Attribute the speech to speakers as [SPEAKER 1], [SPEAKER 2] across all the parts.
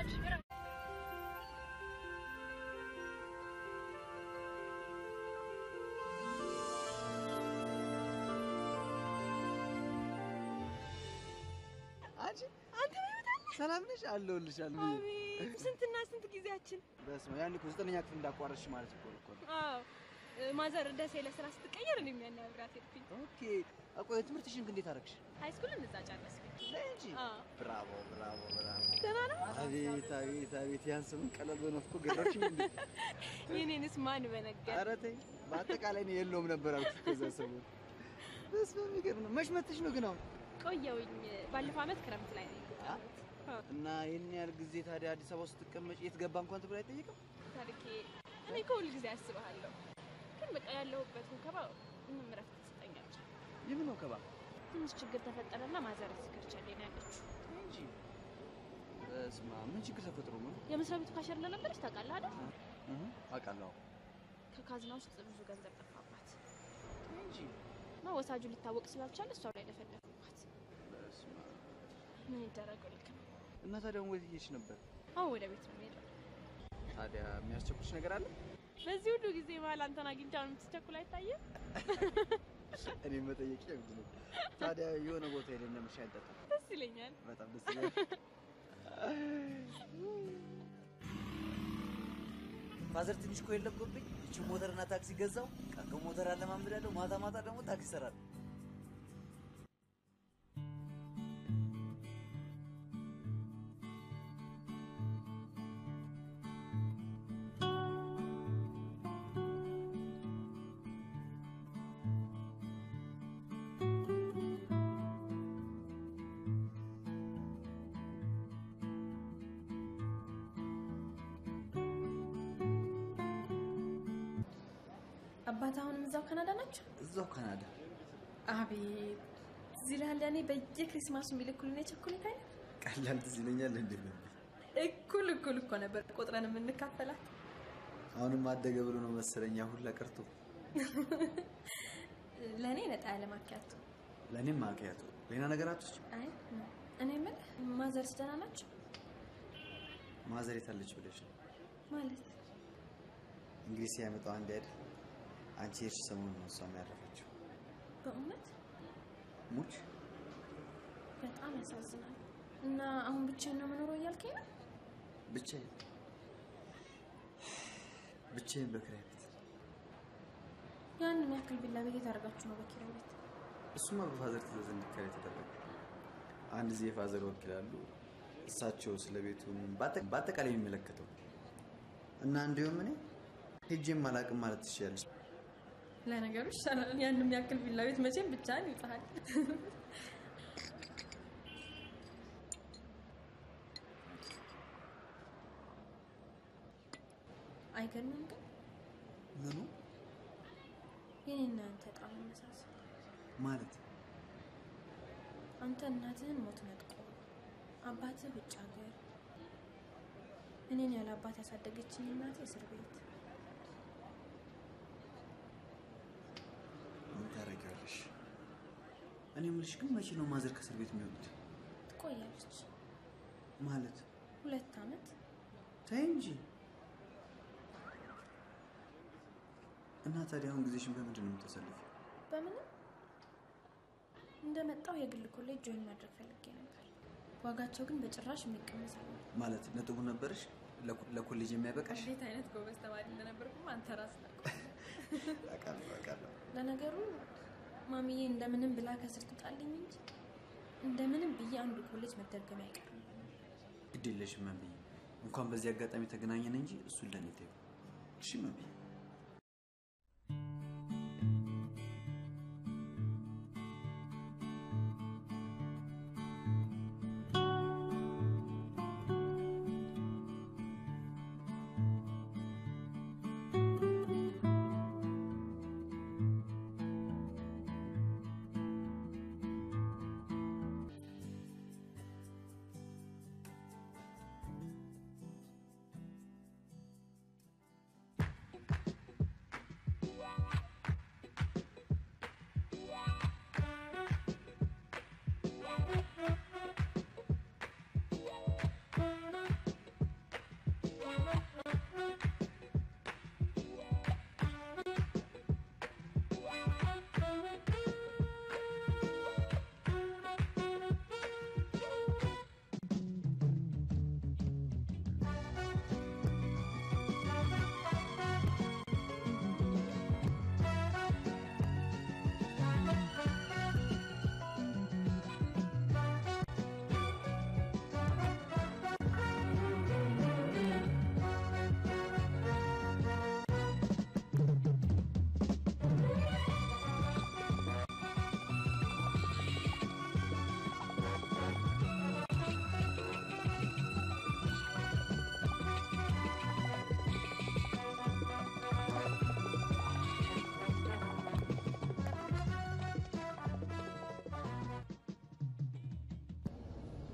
[SPEAKER 1] አንቺ
[SPEAKER 2] አንተ በህይወት
[SPEAKER 1] ሰላም ነሽ? አለሁልሽ አለ
[SPEAKER 2] አቤት ስንትና ስንት ጊዜያችን።
[SPEAKER 1] በስመ አብ ያን እኮ ዘጠነኛ ክፍል እንዳቋረጥሽ ማለት እኮ እኮ ነው።
[SPEAKER 2] አዎ ማዘር ደሴ ለስራ ስትቀየር እኔም ያን አብራት ሄድኩኝ።
[SPEAKER 1] ኦኬ ቆይ ትምህርትሽን ግን እንዴት አደረግሽ?
[SPEAKER 2] ሃይ ስኩልን እዛ ጨረስኩኝ።
[SPEAKER 1] ነይ እንጂ
[SPEAKER 2] አዎ
[SPEAKER 1] ብራቮ ብራቮ ብራቮ።
[SPEAKER 2] ደህና ነው።
[SPEAKER 1] አቤት አቤት አቤት ያን ስምን ቀለል በነፍኩ ገረፍሽኝ እንዴ?
[SPEAKER 2] የኔንስ ማን በነገር
[SPEAKER 1] ኧረ ተይ በአጠቃላይ ነው የለውም ነበር አልኩሽ ከዛ ሰሞን። በስመ አብ የሚገርም ነው። መች መጥተሽ ነው ግን አሁን?
[SPEAKER 2] ቆየውኝ። ባለፈው አመት ክረምት ላይ ነው የመጣሁት። አዎ
[SPEAKER 1] እና ይህን ያህል ጊዜ ታዲያ አዲስ አበባ ውስጥ ስትቀመጭ የት ገባ እንኳን ተብሎ አይጠየቅም?
[SPEAKER 2] ታሪኬ እኔ እኮ ሁል ጊዜ አስብሃለሁ፣ ግን በቃ ያለሁበት ወከባ ምንም እረፍት ትሰጠኛለች።
[SPEAKER 1] የምን ነው ከባ
[SPEAKER 2] ትንሽ ችግር ተፈጠረና ማዘር ስከርቻለኝ ነው ያለችው።
[SPEAKER 1] እንጂ በስመ አብ ምን ችግር ተፈጥሮ ነው?
[SPEAKER 2] የመስሪያ ቤቱ ካሸር ለነበረች ታውቃለህ አይደል?
[SPEAKER 1] እህ አውቃለሁ
[SPEAKER 2] ከካዝና ውስጥ ብዙ ገንዘብ ጠፋባት
[SPEAKER 1] እንጂ
[SPEAKER 2] እና ወሳጁ ሊታወቅ ስላልቻለ እሷ ላይ ደፈደፉባት።
[SPEAKER 1] በስመ አብ
[SPEAKER 2] ምን ይደረገው? ልክ ነው።
[SPEAKER 1] እና ታዲያ አሁን ወዴት እየሄድሽ ነበር?
[SPEAKER 2] አሁን ወደ ቤት ነው የምሄደው።
[SPEAKER 1] ታዲያ የሚያስቸኩልሽ ነገር አለ?
[SPEAKER 2] በዚህ ሁሉ ጊዜ መሀል አንተን አግኝቼ አሁን የምትቸኩል አይታየም?
[SPEAKER 1] እኔ መጠየቅ ያምድ ነው። ታዲያ የሆነ ቦታ ሄደን ለምን ሻይ እንጠጣ?
[SPEAKER 2] ደስ ይለኛል።
[SPEAKER 1] በጣም ደስ ይላል። ፋዘር ትንሽ እኮ የለብኝ እቺ ሞተርና ታክሲ ገዛው። ቀን ቀን ሞተር አለማምዳለሁ፣ ማታ ማታ ደግሞ ታክሲ እሰራለሁ።
[SPEAKER 3] አባት አሁንም እዛው ካናዳ ናቸው?
[SPEAKER 1] እዛው ካናዳ
[SPEAKER 3] አቤት እዚህ ላለ እኔ በየክሪስማሱ የሚልኩልን የቸኮሌት አይነት
[SPEAKER 1] ቀላል ትዝ ይለኛል። እንዴ
[SPEAKER 3] እኩል እኩል እኮ ነበር ቆጥረን የምንካፈላት።
[SPEAKER 1] አሁንም አደገ ብሎ ነው መሰለኝ ሁላ ቀርቶ
[SPEAKER 3] ለእኔ ነጣ ያለ ማኪያቶ።
[SPEAKER 1] ለእኔም ማቅያቱ ሌላ ነገራቶች
[SPEAKER 3] አይ እኔ የምልህ ማዘርስ ደህና ናቸው
[SPEAKER 1] ማዘር የታለች ብለሽ ነው
[SPEAKER 3] ማለት?
[SPEAKER 1] እንግዲህ ሲያመጣው አንድ አይደል አንቺ የሄድሽ ሰሞኑን ነው እሷም ያረፈችው።
[SPEAKER 3] በእውነት
[SPEAKER 1] ሙች
[SPEAKER 3] በጣም ያሳዝናል። እና አሁን ብቻዬን ነው የምኖረው እያልከኝ ነው?
[SPEAKER 1] ብቻዬን ብቻዬን በክራይ ቤት
[SPEAKER 3] ያንን ያክል ቢላ ቤት የታደርጋችሁ ነው በኪራይ ቤት?
[SPEAKER 1] እሱማ በፋዘር ትእዛዝ እንዲከራይ ተደረገ። አንድ ጊዜ ፋዘር ወክላሉ እሳቸው ስለ ቤቱ በአጠቃላይ የሚመለከተው እና እንዲሁም እኔ ሄጄም አላቅም ማለት ትችያለሽ።
[SPEAKER 3] ለነገሩ ይሻላል። ያንን ያክል ቢላ ቤት መቼም ብቻህን ይውጣሃል። አይገርምም ግን
[SPEAKER 1] ምኑ
[SPEAKER 3] የኔና አንተ ዕጣ መመሳሰል።
[SPEAKER 1] ማለት
[SPEAKER 3] አንተ እናትህን ሞት ነጥቆ አባትህ ውጭ ሀገር፣ እኔን ያለ አባት ያሳደገችኝ እናቴ እስር ቤት።
[SPEAKER 1] ምን ታደርጊያለሽ? እኔ የምልሽ ግን መቼ ነው ማዘር ከእስር ቤት የሚወጡት?
[SPEAKER 3] ትቆያለች
[SPEAKER 1] ማለት
[SPEAKER 3] ሁለት ዓመት።
[SPEAKER 1] ተይ እንጂ እና ታዲያ አሁን ጊዜሽን በምንድን ነው የምታሳልፊው?
[SPEAKER 3] በምንም እንደመጣው የግል ኮሌጅ ጆይን ማድረግ ፈልጌ ነበር። ዋጋቸው ግን በጭራሽ የሚቀመስ አለ።
[SPEAKER 1] ማለት ነጥቡ ነበረሽ ለኮ- ለኮሌጅ የሚያበቃሽ?
[SPEAKER 3] እንዴት አይነት ጎበዝ ተማሪ እንደነበርኩም አንተ ራስህ ታውቀዋለህ።
[SPEAKER 1] አውቃለሁ አውቃለሁ።
[SPEAKER 3] ለነገሩ ማሚዬ እንደምንም ብላ ከስር ትውጣልኝ እንጂ እንደምንም ብዬ አንዱ ኮሌጅ መደርገም አይቀርም።
[SPEAKER 1] ግድ የለሽም መብዬ፣ እንኳን በዚህ አጋጣሚ ተገናኘን እንጂ እሱን ለእኔ ተይው። እሺ መብዬ።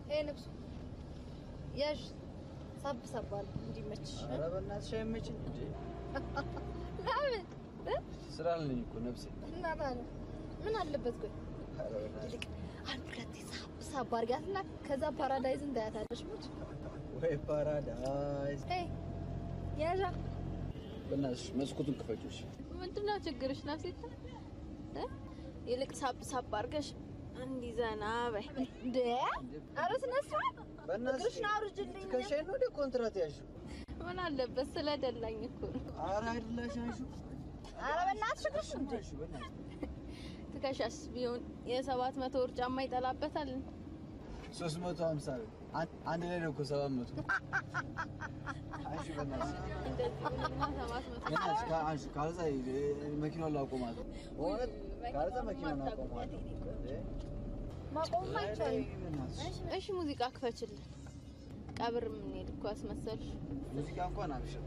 [SPEAKER 4] ይሄ ልብሱ ያዥ ሳብ ሳብ አለ እንዲመችሽ።
[SPEAKER 1] ኧረ በእናትሽ አይመችም እንዴ?
[SPEAKER 4] ለምን እ?
[SPEAKER 1] ስራ አለኝ እኮ ነፍሴ።
[SPEAKER 4] እና ታዲያ ምን አለበት? ቆይ
[SPEAKER 1] ኧረ በእናትሽ
[SPEAKER 4] ይልቅ አንድ ሁለቴ ሳብ ሳብ አድርጊያትና ከዛ ፓራዳይዝን ታያታለሽ። ሙች
[SPEAKER 1] ወይ ፓራዳይዝ።
[SPEAKER 4] ሄይ ያዣ
[SPEAKER 1] በእናትሽ መስኮቱን ክፈችው እሺ።
[SPEAKER 4] ምንድነው ችግርሽ? ናፍሴት እ? ይልቅ ሳብ ሳብ አድርገሽ እንዲህ ዘና በይ። እንደ ኧረ ስነ ስርዓት
[SPEAKER 1] በእናትሽ
[SPEAKER 4] እግርሽን አውርጅልኝ።
[SPEAKER 1] ትከሻዬን ነው ወደ ኮንትራት ያልሽው?
[SPEAKER 4] ምን አለበት? ስለደላኝ እኮ ነው።
[SPEAKER 1] ኧረ አይደላሽ አንሺው።
[SPEAKER 4] ኧረ በእናትሽ እግርሽ እንደ
[SPEAKER 1] አንሺው በእናትሽ።
[SPEAKER 4] ትከሻስ ቢሆን የሰባት መቶ ብር ጫማ ይጠላበታል።
[SPEAKER 1] ሶስት መቶ ሀምሳ ብር አን- አንድ ላይ ነው እኮ ሰባት መቶ አንሺው በእናትሽ።
[SPEAKER 4] እንደዚህ ብሎማ ሰባት መቶ
[SPEAKER 1] በእናትሽ ካ- አንሺው ካልዛ እ- መኪናውን ላቆማት ነው። በእውነት ካልዛ መኪናውን አቆማት ነው።
[SPEAKER 4] ማቆም አይቻልም።
[SPEAKER 1] በእናትሽ
[SPEAKER 4] እሺ ሙዚቃ ክፈችልን። ቀብር የምንሄድ እኮ አስመሰልሽ።
[SPEAKER 1] ሙዚቃ እንኳን አብሽር።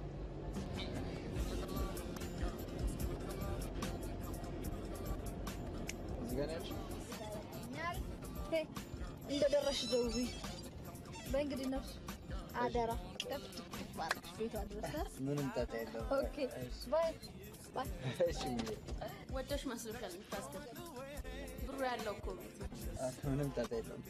[SPEAKER 1] እዚህ ጋር ነው ያልሽው?
[SPEAKER 4] ሄይ እንደደረሽ ደውዪ። በእንግዲህ ነፍሱ አደራ ከፍት ባርክሽ ቤቷ ድረስ
[SPEAKER 1] ምንም ጣጣ የለውም።
[SPEAKER 4] ኦኬ ባይ ባይ
[SPEAKER 1] እሺ ሙዬ።
[SPEAKER 4] ወደሽ መስሎሻል የምታስገቢ ብሩ ያለው እኮ ቤት ነው።
[SPEAKER 1] አ፣ ምንም ጣጣ የለውም።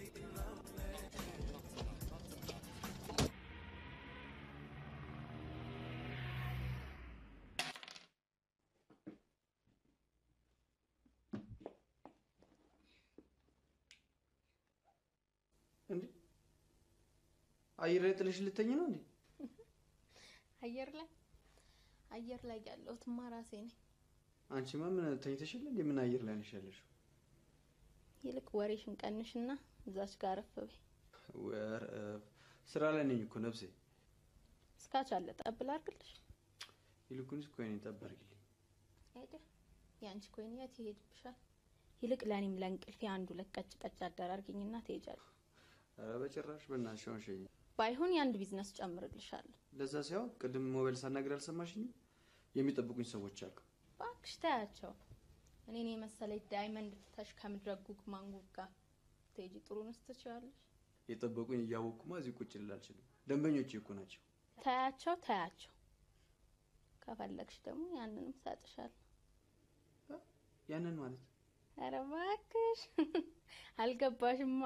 [SPEAKER 1] እንዴ አየር ላይ ጥለሽ ልተኝ ነው እንዴ?
[SPEAKER 4] አየር ላይ አየር ላይ ያለሁትማ ራሴ ነኝ።
[SPEAKER 1] አንቺማ ምን ተኝተሽል እንዴ? ምን አየር ላይ ነሽ ያለሽው?
[SPEAKER 4] ይልቅ ወሬሽን ቀንሽና እዛች ጋር አረፍ በይ።
[SPEAKER 1] ወር እ፣ ስራ ላይ ነኝ እኮ ነፍሴ።
[SPEAKER 4] እስካች አለ ጠብል አድርግልሽ።
[SPEAKER 1] ይልቁንስ ኮይኔ ጠብ አድርጊልኝ።
[SPEAKER 4] ሄደ የአንቺ ኮይን የት ይሄድብሻል? ይልቅ ለእኔም ለእንቅልፌ አንዱ ለቀጭ ቀጭ አደራርግኝና ትሄጃለሽ።
[SPEAKER 1] ኧረ በጭራሽ በእናትሽ አሁን ሸኝ።
[SPEAKER 4] ባይሆን የአንድ ቢዝነስ ጨምርልሻለሁ።
[SPEAKER 1] ለዛ ሳይሆን ቅድም ሞባይል ሳናግር አልሰማሽኝም? የሚጠብቁኝ ሰዎች አሉ።
[SPEAKER 4] እባክሽ ታያቸው። እኔን የመሰለች ዳይመንድ ፍተሽ ከምድረ ጉግ ማንጉግ ጋር ትሄጂ ጥሩንስ ትችያለሽ።
[SPEAKER 1] የጠበቁኝ እያወቅኩማ እዚህ ቁጭ ልል አልችልም። ደንበኞቼ እኮ ናቸው።
[SPEAKER 4] ታያቸው ታያቸው። ከፈለግሽ ደግሞ ያንንም ሰጥሻለሁ።
[SPEAKER 1] ያንን ማለት
[SPEAKER 4] ኧረ እባክሽ አልገባሽማ።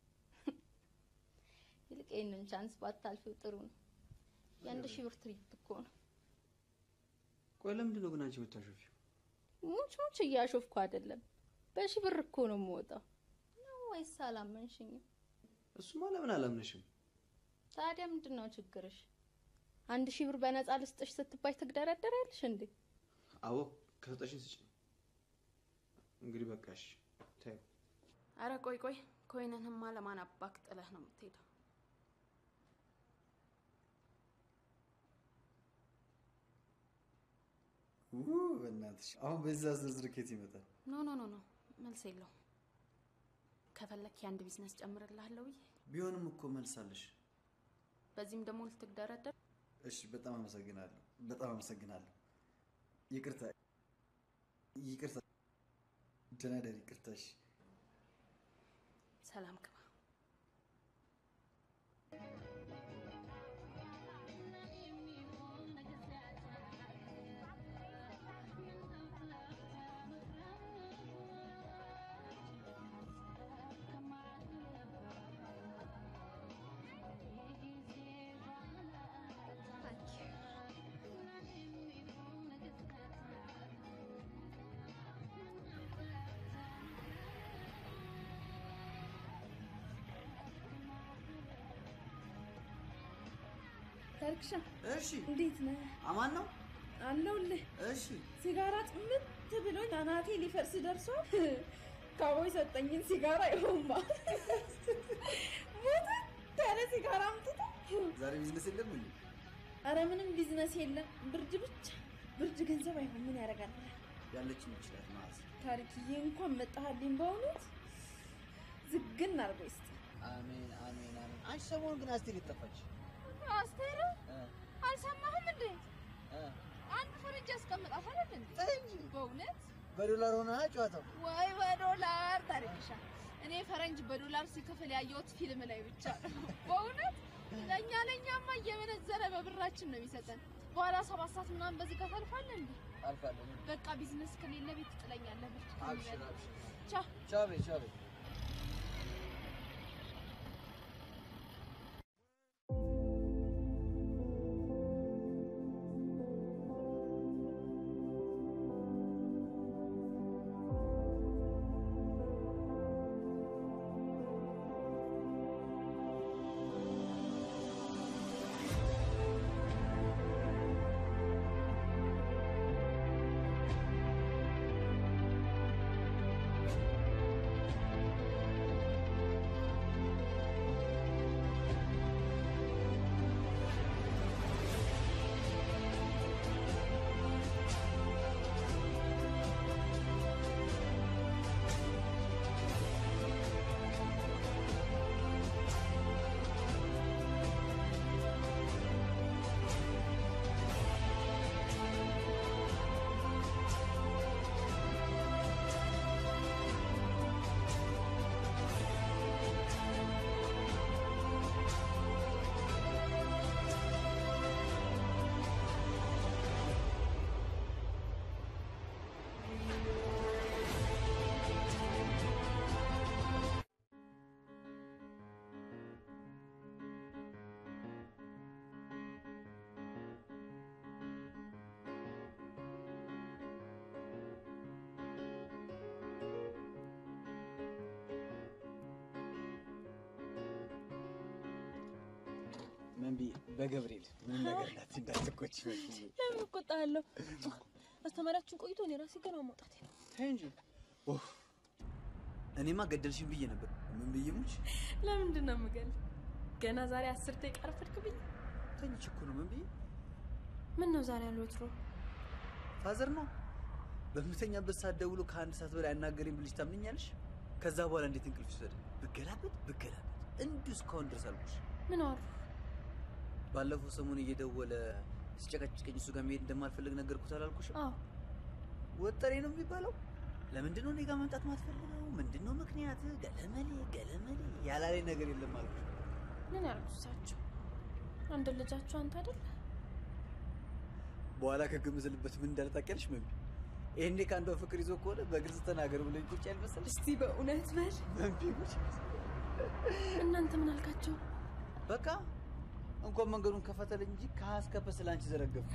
[SPEAKER 4] ይልቅ ይህንን ቻንስ ባታልፊው ጥሩ ነው። የአንድ ሺህ ብር ትሪፕ እኮ ነው።
[SPEAKER 1] ቆይ ለምንድን ነው ግን አንቺ የምታሾፊው?
[SPEAKER 4] ሙች ሙች እያሾፍኩ አይደለም። በሺህ ብር እኮ ነው የምወጣው። ነው ወይስ አላመንሽኝም?
[SPEAKER 1] እሱማ ለምን አላምነሽም?
[SPEAKER 4] ታዲያ ምንድን ነው ችግርሽ? አንድ ሺህ ብር በነፃ ልስጥሽ ስትባይ ትግደረደሪያለሽ እንዴ?
[SPEAKER 1] አዎ ከሰጠሽኝ ስጭኝ። እንግዲህ በቃሽ ተይው።
[SPEAKER 4] አረ ቆይ ቆይ፣ ኮይንንማ ለማን አባክ ጥለህ ነው የምትሄደው?
[SPEAKER 1] ው በእናትሽ አሁን በዛ ዝርዝር ኬት ይመጣል?
[SPEAKER 4] ኖ ኖ ኖ ኖ፣ መልስ የለውም። ከፈለክ የአንድ ቢዝነስ ጨምርልሃለሁ ብዬ
[SPEAKER 1] ቢሆንም እኮ መልሳለሽ።
[SPEAKER 4] በዚህም ደግሞ ልትግደረደር
[SPEAKER 1] እሺ በጣም አመሰግናለሁ። በጣም አመሰግናለሁ። ይቅርታ ይቅርታ። ደህና ደር። ይቅርታሽ።
[SPEAKER 4] ሰላም ግባ።
[SPEAKER 3] ታሪክሻ
[SPEAKER 1] እሺ
[SPEAKER 3] እንዴት ነህ?
[SPEAKER 1] አማን ነው።
[SPEAKER 3] አለሁልህ።
[SPEAKER 1] እሺ
[SPEAKER 3] ሲጋራ ጥምት ብሎኝ አናቴ ሊፈርስ ደርሷል። ካቦይ ሰጠኝን ሲጋራ ይሆንባ ሞት ያለ ሲጋራ አምጥቶ
[SPEAKER 1] ዛሬ ቢዝነስ የለም እንዴ?
[SPEAKER 3] አረ ምንም ቢዝነስ የለም። ብርድ ብቻ ብርድ ገንዘብ አይሆን ምን ያደርጋል?
[SPEAKER 1] ያለችን ይችላል ማለት ነው።
[SPEAKER 3] ታሪክዬ እንኳን መጣሃልኝ። በእውነት ዝግን አድርጎ ይስጥ።
[SPEAKER 1] አሜን አሜን አሜን። አንቺ ሰሞኑን ግን አስቴር የጠፋች
[SPEAKER 2] አስቴር አልሰማህም እንዴ? አንድ ፈረንጅ ያስቀምጣታል እንዴ? በእውነት
[SPEAKER 1] በዶላር ሆነ ጨዋታው።
[SPEAKER 2] ወይ በዶላር ታሪክሻ
[SPEAKER 4] እኔ ፈረንጅ በዶላር ሲከፍል ያየሁት ፊልም ላይ ብቻ ነው። በእውነት ለእኛ ለእኛማ እየመነዘረ በብራችን ነው የሚሰጠን። በኋላ ሰባት ሰዓት ምናምን በዚህ ጋር ታልፋለህ እንዴ?
[SPEAKER 5] አልፋለሁ።
[SPEAKER 4] በቃ ቢዝነስ ከሌለ ቤት ትጥለኛለህ። ብርቱካን
[SPEAKER 5] አብሽር
[SPEAKER 4] ይበላል።
[SPEAKER 5] አብሽር።
[SPEAKER 4] ቻው።
[SPEAKER 5] ቻው በይ ቻው በይ።
[SPEAKER 1] ምን ብዬ በገብርኤል ምን ነገር እንዳት እንዳትቆጭ
[SPEAKER 3] ለምን እቆጣለሁ? አስተማሪያችን ቆይቶ እኔ ራሴ ገና መውጣት ነው።
[SPEAKER 1] ተይ እንጂ ኦህ፣ እኔማ ገደልሽኝ ብዬ ነበር። ምን ብዬ ሙች
[SPEAKER 3] ለምንድን ነው የምገል? ገና ዛሬ አስር ደቂቃ ረፈድክብኝ።
[SPEAKER 1] ተኝቼ እኮ ነው። ምን ብዬ
[SPEAKER 3] ምን ነው ዛሬ አልወትሮ
[SPEAKER 1] ፋዘር ነው በምተኛበት ሰዓት ደውሎ ከአንድ ሰዓት በላይ አናገረኝ ብልሽ ታምኛለሽ? ከዛ በኋላ እንዴት እንቅልፍ ይወሰድ? ብገላበት ብገላበት እንዲሁ እስካሁን ድረስ አልኩሽ።
[SPEAKER 3] ምን አወሩ?
[SPEAKER 1] ባለፈው ሰሞን እየደወለ ሲጨቀጭቀኝ እሱ ጋር መሄድ እንደማልፈልግ ነገርኩት አላልኩሽም?
[SPEAKER 3] አዎ
[SPEAKER 1] ወጠሬ ነው የሚባለው። ለምንድን ነው እኔ ጋር መምጣት ማትፈልገው? ምንድን ነው ምክንያት? ገለመሌ ገለመሌ ያላለኝ ነገር የለም አልኩሽ።
[SPEAKER 3] ምን ያሉት እሳቸው? አንድ ልጃቸው አንተ አይደል?
[SPEAKER 1] በኋላ ከግምዝልበት ምን እንዳለ ታውቂያለሽ? መቢ ይሄኔ ከአንዷ ፍቅር ይዞ ከሆነ በግልጽ ተናገር ብሎ ቁጭ ያልመሰለሽ
[SPEAKER 3] እስቲ በእውነት በል
[SPEAKER 1] መቢ ጉጭ
[SPEAKER 3] እናንተ ምን አልካቸው?
[SPEAKER 1] በቃ እንኳን መንገዱን ከፈተለኝ እንጂ ከሀስከፈ ስለ አንቺ ዘረገፍኩ።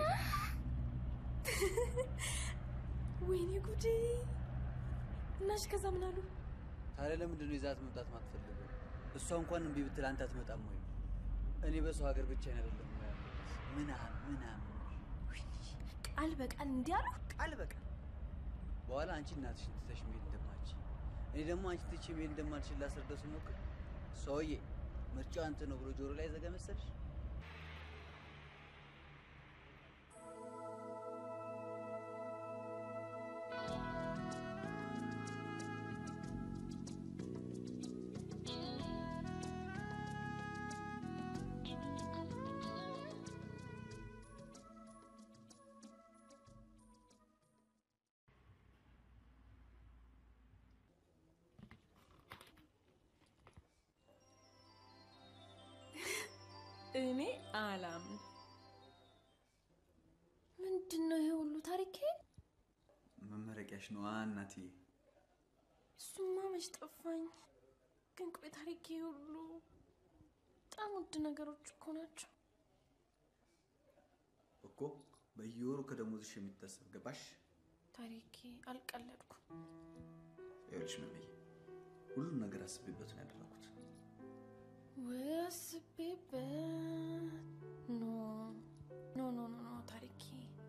[SPEAKER 3] ወይኔ ጉዴ! እናሽ ከዛ ምን አሉ?
[SPEAKER 1] ታዲያ ለምንድን ነው ይዛት መምጣት ማትፈልገው? እሷ እንኳን እምቢ ብትል አንተ አትመጣም ወይ? እኔ በሰው ሀገር ብቻ አይደለም ምናምን ምናምን
[SPEAKER 3] ቃል በቃል እንዲህ አሉ?
[SPEAKER 1] ቃል በቃል በኋላ አንቺ እናትሽን ትተሽ መሄድ እንደማልች እኔ ደግሞ አንቺ ትቼ መሄድ እንደማልችል ላስረዳው ስሞክር ሰውዬ ምርጫው አንተ ነው ብሎ ጆሮ ላይ ዘጋ መሰልሽ።
[SPEAKER 3] እኔ አላምን። ምንድን ነው ይሄ ሁሉ ታሪኬ?
[SPEAKER 1] መመረቂያሽ ነው እናትዬ።
[SPEAKER 3] እሱማ መች ጠፋኝ። ግን ቆይ ታሪኬ ሁሉ በጣም ውድ ነገሮች እኮ ናቸው።
[SPEAKER 1] እኮ በየወሩ ከደሞዝሽ የሚታሰብ ገባሽ?
[SPEAKER 3] ታሪኬ አልቀለድኩም።
[SPEAKER 1] ይኸውልሽ መመዬ ሁሉም ነገር አስቤበት ነው ያደረኩት።
[SPEAKER 3] ወይ አስቤበት። ኖ ኖ ኖ ኖ ኖ ታሪኬ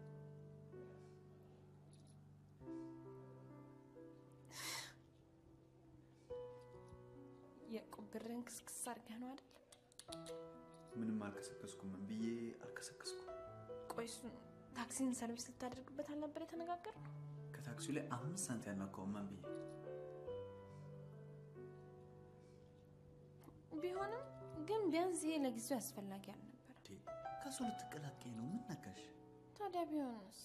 [SPEAKER 3] የዕቁብ ብርን ክስክስ አድርገህ ነው አይደል?
[SPEAKER 1] ምንም አልከሰከስኩም። ምን ብዬ አልከሰከስኩም።
[SPEAKER 3] ቆይ እሱን ታክሲን ሰርቪስ ልታደርግበት አልነበር የተነጋገርነው?
[SPEAKER 1] ከታክሲው ላይ አምስት ሳንቲ ያልናካውም ምን ብዬ
[SPEAKER 3] ቢሆንም ግን ቢያንስ ይሄ ለጊዜው አስፈላጊ አልነበር።
[SPEAKER 1] እንዴ፣ ከሱ ልትቀላቀኝ ነው? ምን ነካሽ?
[SPEAKER 3] ታዲያ ቢሆንስ?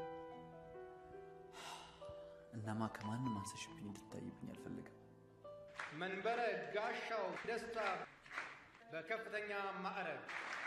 [SPEAKER 1] እናማ ከማንም አንሰሽብኝ እንድታይብኝ አልፈልግም።
[SPEAKER 5] መንበረ ጋሻው ደስታ በከፍተኛ ማዕረግ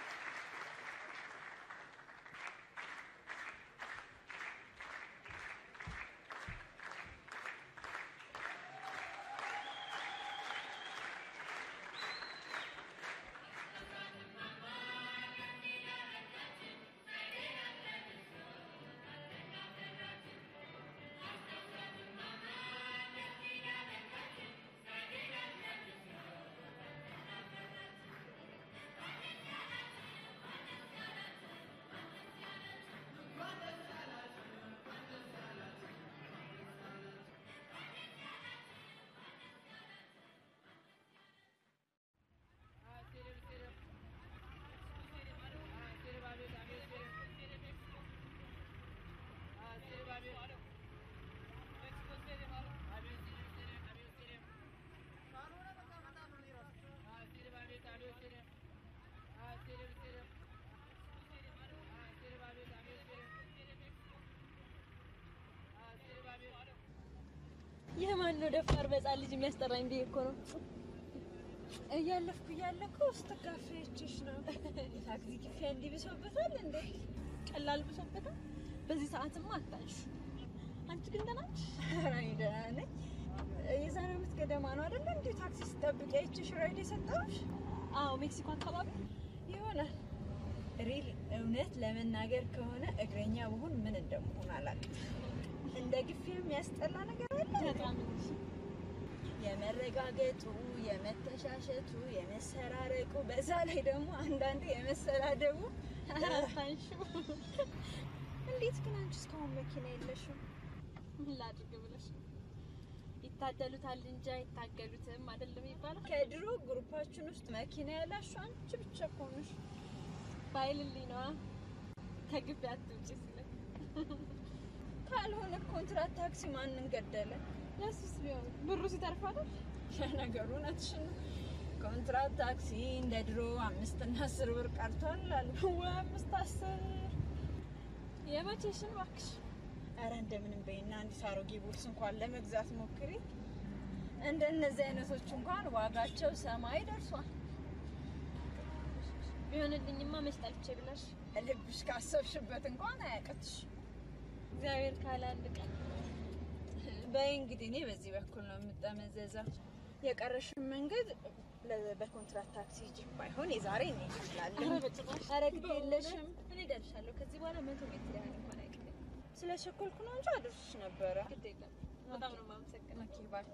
[SPEAKER 3] ይህ ማን ነው ደፋር በጻን ልጅ የሚያስጠራኝ ብዬ እኮ ነው። እያለፍኩ እያለኩ ውስጥ ካፌችሽ ነው ታክሲ ክፍያ እንዲህ ብሶበታል እንዴ? ቀላል ብሶበታል። በዚህ ሰዓትማ አታንሽ። አንቺ ግን ደህና ነሽ? ኧረ እኔ ደህና ነኝ። የዛሬ ዓመት ገደማ ነው አይደለ እንዴ ታክሲ ስጠብቅ አይቼሽ ራይድ የሰጠሁሽ? አዎ ሜክሲኮ አካባቢ ይሆናል። ሪል እውነት ለመናገር ከሆነ እግረኛ ብሆን ምን እንደምሆን አላውቅም። እንደ ግፊ የሚያስጠላ ነገር አለ። በጣም የመረጋገጡ፣ የመተሻሸቱ፣ የመሰራረቁ በዛ ላይ ደግሞ አንዳንዴ የመሰዳደቡ ታንሹ። እንዴት ግን አንቺ እስካሁን መኪና የለሽም? ምን ላድርግ ብለሽ ነው? ይታደሉታል እንጂ አይታገሉትም አይደለም ይባላል። ከድሮ ግሩፓችን ውስጥ መኪና ያላችሁ አንቺ ብቻ እኮ ነሽ። ባይልልኝ ነዋ ከግቢ አትውጪ ሲለኝ ካልሆነ ኮንትራት ታክሲ ማንን ገደለ? ለሱስ ቢሆን ብሩ ሲተርፍ አይደል? ለነገሩ እውነትሽን ነው። ኮንትራት ታክሲ እንደ ድሮ አምስት እና አስር ብር ቀርቷል አሉ። ወይ አምስት አስር የመቼሽን እባክሽ። አረ እንደምንም በይና አንዲት አሮጌ ቦርስ እንኳን ለመግዛት ሞክሪ። እንደነዚህ አይነቶች እንኳን ዋጋቸው ሰማይ ደርሷል። ቢሆንልኝማ መች ጠልቼ ብለሽ ልብሽ ካሰብሽበት እንኳን አያቅትሽ። እግዚአብሔር ካለ አንድ ቀን በይ እንግዲህ እኔ በዚህ በኩል ነው የምጠመዘዘው። የቀረሽን መንገድ ለ- በኮንትራት ታክሲ ሂጂ። ባይሆን የዛሬ እኔ እችላለሁ። ኧረ ግድ የለሽም እኔ እደርሻለሁ። ከዚህ በኋላ መቶ ሜትር ያህል እንኳን አይቀርም። ስለ ቸኮልኩ ነው እንጂ አድርሽ ነበረ። ግድ የለም። በጣም ነው የማመሰግነው። ኦኬ ባይ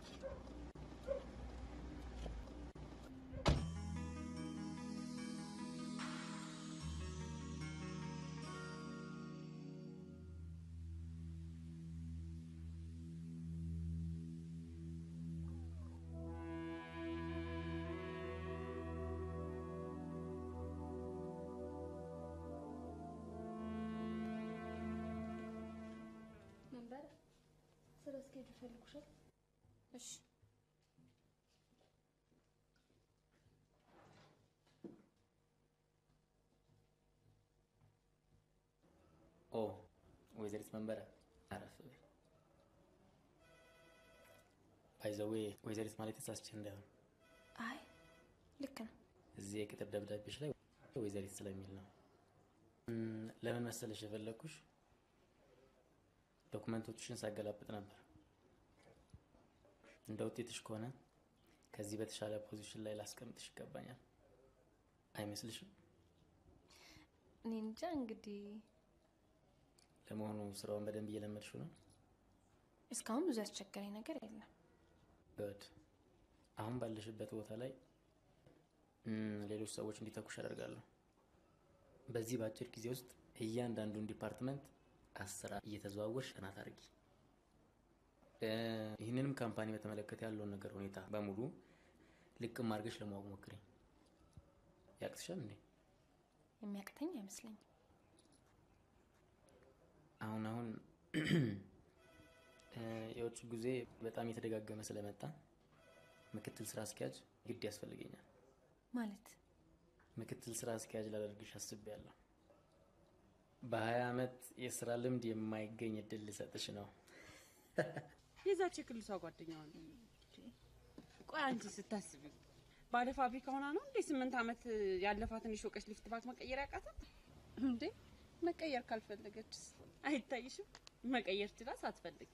[SPEAKER 4] መንበረ ስለ እስኬጁ ፈልጉሻል። እሺ
[SPEAKER 6] ኦ ወይዘሪት መንበረ አረፍ በይ። ባይዘዌ ወይዘሪት ማለት ተሳስቼ እንዳይሆን
[SPEAKER 3] አይ ልክ ነው።
[SPEAKER 6] እዚህ የቅጥር ደብዳቤሽ ላይ ወይዘሪት ስለሚል ነው። እም፣ ለምን መሰለሽ የፈለግኩሽ ዶክመንቶችሽን ሳገላብጥ ነበር። እንደ ውጤትሽ ከሆነ ከዚህ በተሻለ ፖዚሽን ላይ ላስቀምጥሽ ይገባኛል። አይመስልሽም?
[SPEAKER 3] እኔ እንጃ እንግዲህ
[SPEAKER 6] ለመሆኑ ስራውን በደንብ እየለመድሽው ነው?
[SPEAKER 3] እስካሁን ብዙ ያስቸገረኝ ነገር የለም።
[SPEAKER 6] ጉድ። አሁን ባለሽበት ቦታ ላይ እም፣ ሌሎች ሰዎች እንዲተኩሽ አደርጋለሁ። በዚህ በአጭር ጊዜ ውስጥ እያንዳንዱን ዲፓርትመንት አስራ እየተዘዋወርሽ ጥናት አድርጊ። እ፣ ይህንንም ካምፓኒ በተመለከተ ያለውን ነገር ሁኔታ በሙሉ ልቅም አድርገሽ ለማወቅ ሞክሪ። ያቅትሻል እንዴ?
[SPEAKER 3] የሚያቅተኝ አይመስለኝም።
[SPEAKER 6] አሁን አሁን እ፣ የውጭ ጊዜ በጣም የተደጋገመ ስለመጣ ምክትል ስራ አስኪያጅ ግድ ያስፈልገኛል።
[SPEAKER 3] ማለት
[SPEAKER 6] ምክትል ስራ አስኪያጅ ላደርግሽ አስቤያለሁ። በሀያ ዓመት የስራ ልምድ የማይገኝ እድል ልሰጥሽ ነው።
[SPEAKER 7] የዛች የክልሷ ጓደኛዋ ነው። ቆይ አንቺ ስታስቢ ባለ ፋብሪካ ሆና ነው እንዴ ስምንት ዓመት ያለፋትን የሾቀች ሊፍት ባት መቀየር ያቃታት እንዴ? መቀየር ካልፈለገችስ አይታይሽም? መቀየር ችላ ሳትፈልግ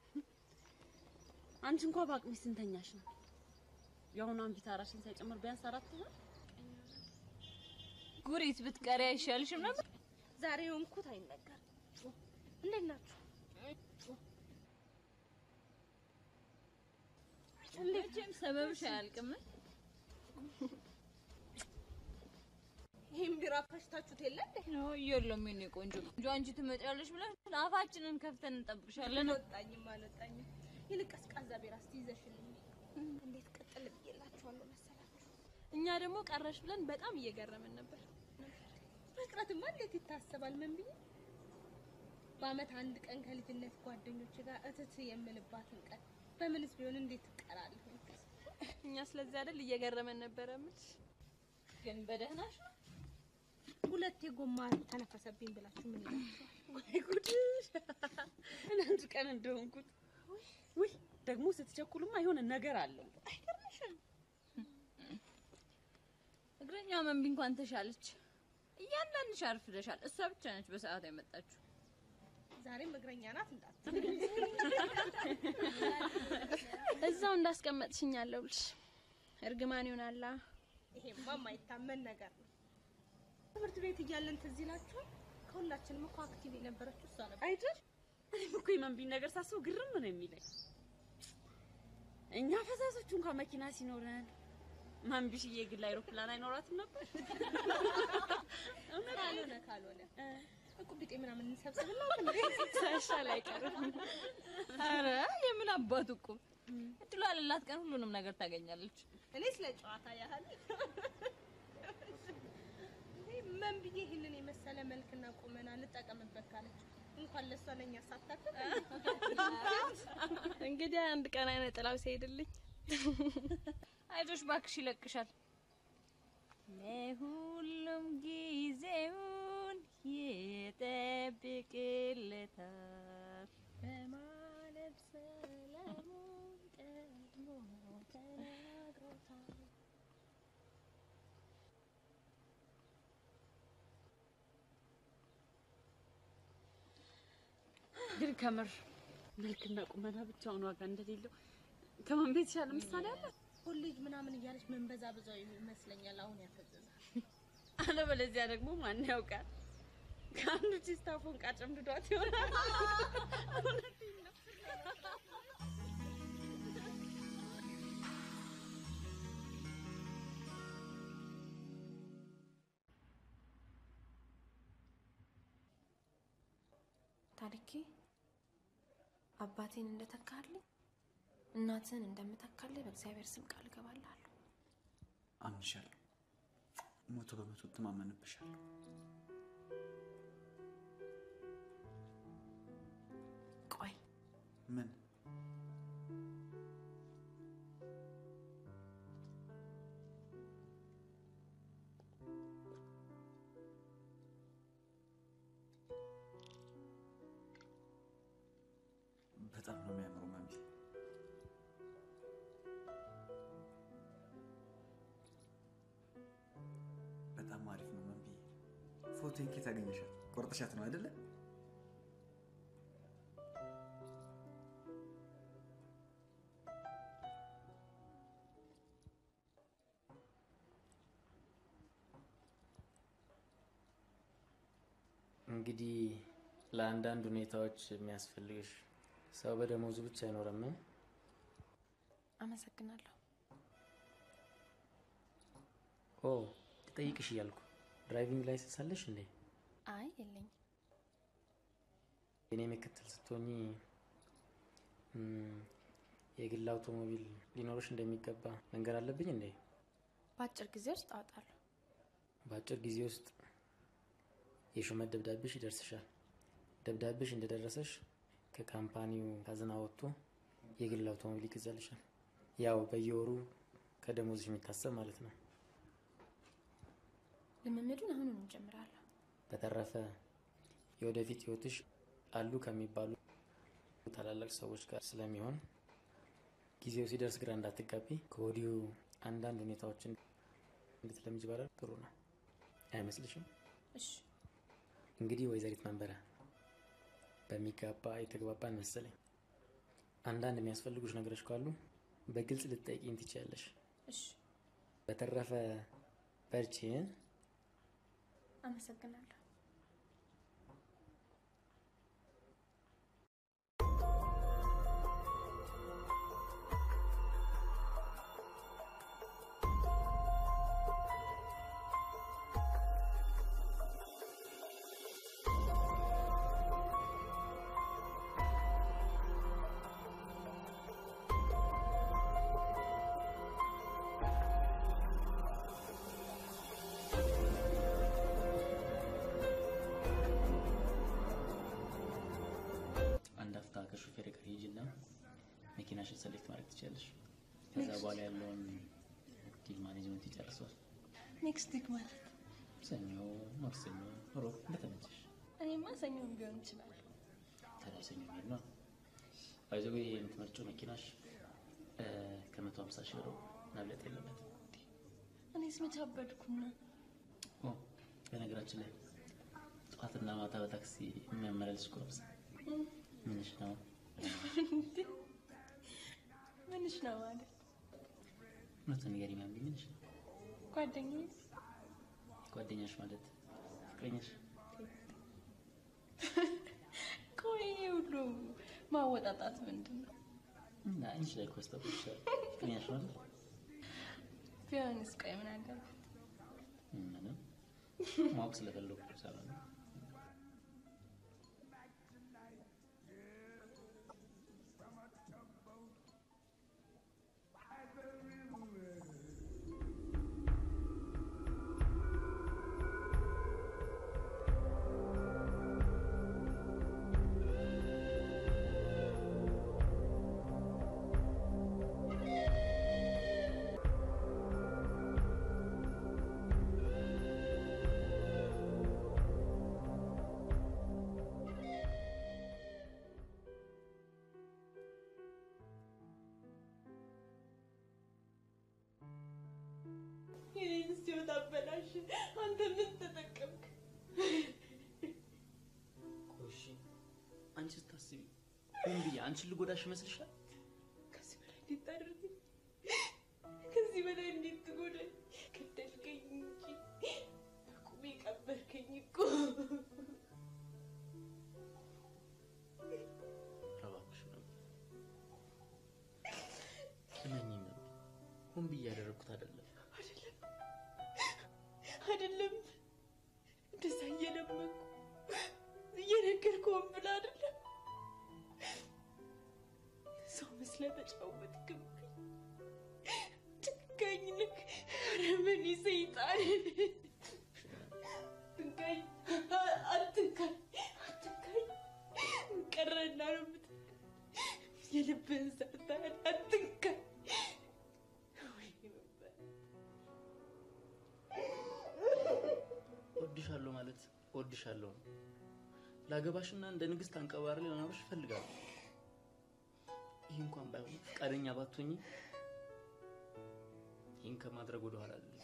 [SPEAKER 7] አንቺ እንኳ በአቅሚ ስንተኛሽ ነው? የአሁኗን ቢታራሽን ሳይጨምር ቢያንስ አራት ነው።
[SPEAKER 3] ጉሪት ብትቀሪ አይሻልሽም ነበር? ዛሬ የሆንኩት አይነገርም። እንዴት ናችሁ? መቼም ሰበብሽ አያልቅም። ይህም ቢራ ፈሽታችሁት የለ እንዴ? የለም የኔ ቆንጆ እንጂ አንቺ ትመጪያለሽ ብለን አፋችንን ከፍተን እንጠብቅሻለን። አልወጣኝም አልወጣኝም። ይልቅ ቀዝቃዛ ቢራ እስቲ ይዘሽልኝ። እንዴት ቅጥል ብዬላችኋለሁ መሰላችሁ?
[SPEAKER 2] እኛ ደግሞ ቀረሽ ብለን በጣም እየገረመን ነበር።
[SPEAKER 3] መቅረትማ እንዴት ይታሰባል? ምን ብዬ በአመት አንድ ቀን ከልጅነት ጓደኞች ጋር እትት የምልባትን ቀን በምንስ ቢሆን እንዴት እቀራለሁ?
[SPEAKER 2] እኛ ስለዚህ አይደል እየገረመን ነበረ። ምች
[SPEAKER 3] ግን በደህናሽ ነው? ሁለቴ ጎማ ተነፈሰብኝ ብላችሁ ምን ይላችኋል?
[SPEAKER 7] ወይ ጉድ! አንድ ቀን እንደሆንኩት ውይ፣ ደግሞ ስትቸኩልማ የሆነ ነገር አለው።
[SPEAKER 3] አይገርምሽም?
[SPEAKER 2] እግረኛ መንቢ እንኳን ተሻለች። እያንዳንድሽ አርፍደሻል። እሷ ብቻ ነች በሰዓቱ የመጣችው።
[SPEAKER 3] ዛሬም እግረኛ ናት እንዳት
[SPEAKER 2] እዛው እንዳስቀመጥሽኝ አለሁልሽ። እርግማን ይሆናላ።
[SPEAKER 3] ይሄማ የማይታመን ነገር ነው። ትምህርት ቤት እያለን ትዝ ይላችኋል? ከሁላችንም እኮ አክቲቭ የነበረችው እሷ ነበር።
[SPEAKER 7] አይደል? እኔም እኮ የመንቢን ነገር ሳስበው ግርም ነው የሚለኝ። እኛ ፈሳሶቹ እንኳን መኪና ሲኖረን መንቢሽዬ የግል አይሮፕላን አይኖራትም ነበር።
[SPEAKER 3] ካልሆነ ካልሆነ እቁብ ቢጤ ምናምን እንሰብስብና እንዴ
[SPEAKER 2] ሳይሻል አይቀርም። አረ የምን አባቱ እኮ እድሉ ያለላት ቀን ሁሉንም ነገር ታገኛለች።
[SPEAKER 3] እኔ ስለ ጨዋታ ያህል ምን ብዬ ይህንን የመሰለ መልክና ቁመና ልጠቀምበት ካለች እንኳን ለእሷ ለእኛ ሳታክል
[SPEAKER 2] እንግዲህ አንድ ቀን አይነ ጥላው ሲሄድልኝ
[SPEAKER 3] አይዞሽ ባክሽ ይለቅሻል። ለሁሉም ጊዜውን ይጠብቅለታል በማለት ሰላሙን ቀድሞ ተናግሮታል።
[SPEAKER 7] ግን ከምር መልክና ቁመና ብቻውን ዋጋ እንደሌለው ከማን ቤት ይሻለ ምሳሌ አለ።
[SPEAKER 3] ኮሌጅ ምናምን እያለች መንበዛ ብዙ ይመስለኛል አሁን ያፈዘዛል።
[SPEAKER 7] አለበለዚያ ደግሞ ማን ያውቃል ከአንዱ ቺስታፎን ቃጨምድዷት ይሆናል። እውነቴን ነው።
[SPEAKER 8] ታሪኬ አባቴን እንደተካልኝ እናትህን እንደምተካልህ በእግዚአብሔር ስም ቃል እገባልሃለሁ።
[SPEAKER 1] አምንሻለሁ። መቶ በመቶ እተማመንብሻለሁ።
[SPEAKER 8] ቆይ
[SPEAKER 1] ምን በጣም ነው የሚያምረው ማሚ። በጣም አሪፍ ነው ማሚ። ፎቶን ኬት አገኘሻት? ቆርጠሻት ነው አይደለ?
[SPEAKER 6] እንግዲህ ለአንዳንድ ሁኔታዎች የሚያስፈልግሽ ሰው በደሞዙ ብቻ አይኖርም።
[SPEAKER 8] አመሰግናለሁ።
[SPEAKER 6] ኦ ልጠይቅሽ እያልኩ ድራይቪንግ ላይሰንስ አለሽ እንዴ?
[SPEAKER 8] አይ የለኝም።
[SPEAKER 6] የኔ ምክትል ስትሆኚ እም፣ የግል አውቶሞቢል ሊኖርሽ እንደሚገባ መንገር አለብኝ እንዴ?
[SPEAKER 8] በአጭር ጊዜ ውስጥ አወጣለሁ።
[SPEAKER 6] በአጭር ጊዜ ውስጥ የሹመት ደብዳቤሽ ይደርስሻል። ደብዳቤሽ እንደደረሰሽ ከካምፓኒው ካዝና ወጥቶ የግል አውቶሞቢል ይገዛልሻል። ያው በየወሩ ከደሞዝሽ የሚታሰብ ማለት ነው።
[SPEAKER 8] ልምምዱን አሁኑን እንጀምራለሁ።
[SPEAKER 6] በተረፈ የወደፊት ህይወትሽ አሉ ከሚባሉ ታላላቅ ሰዎች ጋር ስለሚሆን ጊዜው ሲደርስ ግራ እንዳትጋቢ ከወዲሁ አንዳንድ ሁኔታዎችን እንድትለምጅ ባላል ጥሩ ነው አይመስልሽም?
[SPEAKER 8] እሺ
[SPEAKER 6] እንግዲህ ወይዘሪት መንበረ በሚገባ የተግባባን መሰለኝ። አንዳንድ የሚያስፈልጉሽ ነገሮች ካሉ በግልጽ ልትጠይቂኝ ትችያለሽ።
[SPEAKER 8] እሺ
[SPEAKER 6] በተረፈ በርቺ።
[SPEAKER 8] አመሰግናለሁ።
[SPEAKER 6] አንድ አፍታ ከሹፌር ጋር ሂጂና መኪናሽን ሰሌክት ማድረግ ትችያለሽ። ከዛ በኋላ ያለውን ዲል ማኔጅመንት ይጨርሰዋል።
[SPEAKER 3] ኔክስት ዊክ ማለት
[SPEAKER 6] ሰኞ፣ ማክሰኞ፣ ሮብ እንደተመቸሽ።
[SPEAKER 3] እኔማ ሰኞም ቢሆን ይችላል።
[SPEAKER 6] ታዲያ ሰኞ ሄድ ነው። ባይዘዌ የምትመርጪው መኪናሽ ከመቶ ሀምሳ ሺህ ብር መብለጥ የለበትም።
[SPEAKER 3] እኔስ መች አበድኩና
[SPEAKER 6] ኦ በነገራችን ላይ ጠዋትና ማታ በታክሲ የሚያመላልስ እኮ ነው። ምንሽ ነው?
[SPEAKER 3] ምንሽ ነው ማለት
[SPEAKER 6] እውነቱን ንገሪኝ ማሚ፣ ምንሽ ነው?
[SPEAKER 3] ጓደኛዬ
[SPEAKER 6] ጓደኛሽ ማለት ፍቅረኛሽ?
[SPEAKER 3] ቆይ ይሄ ሁሉ ማወጣጣት ምንድን ነው?
[SPEAKER 6] እና አንቺ ላይ እኮ ያስታውቅሻል። ፍቅረኛሽ ማለት
[SPEAKER 3] ቢሆንስ ቆይ ምን አገባ
[SPEAKER 6] ምንም ማወቅ ስለፈለኩ ሳይሆን
[SPEAKER 3] ይህን ሲወጣ አበላሽ። አንተ ምን ተጠቀምክ?
[SPEAKER 6] እሺ አንቺ ስታስቢ ሆን ብዬ አንቺን ልጎዳሽ ይመስልሻል?
[SPEAKER 3] ከዚህ በላይ እንዴት ታደርገኝ? ከዚህ በላይ እንዴት ትጎዳኝ? ገደልከኝ እንጂ በቁሜ ቀበርከኝ እኮ።
[SPEAKER 6] እባክሽ ነው እመኚኝ ነው ሆን ብዬ ያደረግኩት አይደለም።
[SPEAKER 3] አይደለም እንደዛ እየለመንኩ እየነገርኩህም ብለህ አይደለም ሰው መስለህ ተጫወትክብኝ። ጨካኝ ነህ፣ አረመኔ ሰይጣን። አትንካኝ፣ አትንካኝ፣ አትንካኝ። ቀረና ነው የምትል የልብህን ሰርተሃል። አትንካኝ። ወይኔ መባል
[SPEAKER 6] እወድሻለሁ ማለት እወድሻለሁ ነው። ላገባሽና እንደ ንግስት አንቀባሪ ለማኖርሽ እፈልጋለሁ። ይህ እንኳን ባይሆን ፈቃደኛ ባትሆኝ ይህን ከማድረግ ወደ ኋላ አልልም።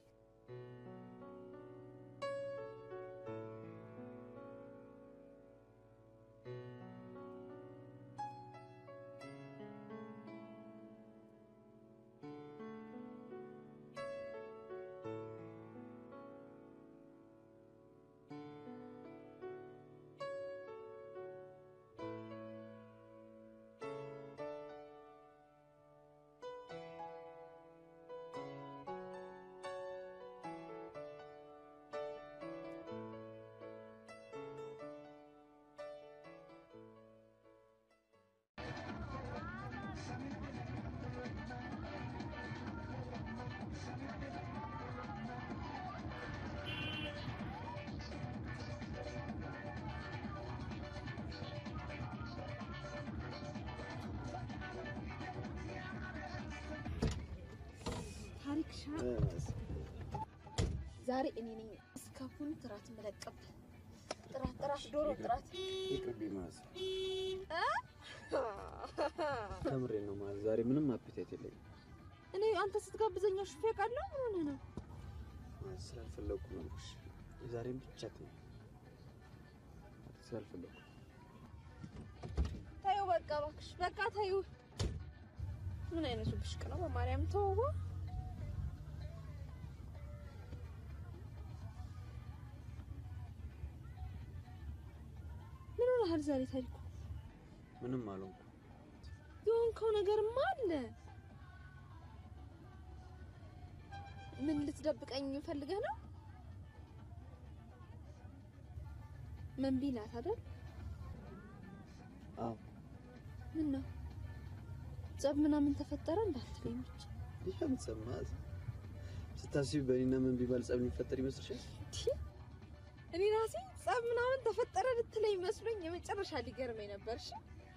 [SPEAKER 4] ታሪክ ሻ ዛሬ እኔ ነኝ እስካሁን ጥራት መለቀብ ጥራት ጥራት ዶሮ ጥራት
[SPEAKER 1] ይቅርብኝ ማለት
[SPEAKER 4] አ?
[SPEAKER 1] ከምሬ ነው ማለት ዛሬ ምንም አፒታይት የለኝም
[SPEAKER 4] እኔ አንተ ስትጋብዘኛ ሹፌ ቃለሁ ምን ሆነህ ነው?
[SPEAKER 1] ማለት ስላልፈለኩ ነው እሺ የዛሬን ብቻ ትነው ስላልፈለኩ
[SPEAKER 4] ታዩ በቃ እባክሽ በቃ ታዩ። ምን አይነቱ ብሽቅ ነው? በማርያም ተወው። ምን ሆነሃል ዛሬ ታሪኩ?
[SPEAKER 1] ምንም አልሆንኩም
[SPEAKER 4] የሆንከው ነገርማ አለ። ምን ልትደብቀኝ ፈልገህ ነው? መንቢ ናት አይደል?
[SPEAKER 1] አዎ
[SPEAKER 4] ምን ነው ጸብ ምናምን ተፈጠረ እንዳትለኝ ብቻ።
[SPEAKER 1] ይሄም ሰማት ስታስቢ በእኔና ምን ቢባል ጸብ የሚፈጠር ይመስልሻል?
[SPEAKER 4] እኔ ራሴ ጸብ ምናምን ተፈጠረ ልትለኝ መስሎኝ የመጨረሻ ሊገርመኝ ነበር። እሺ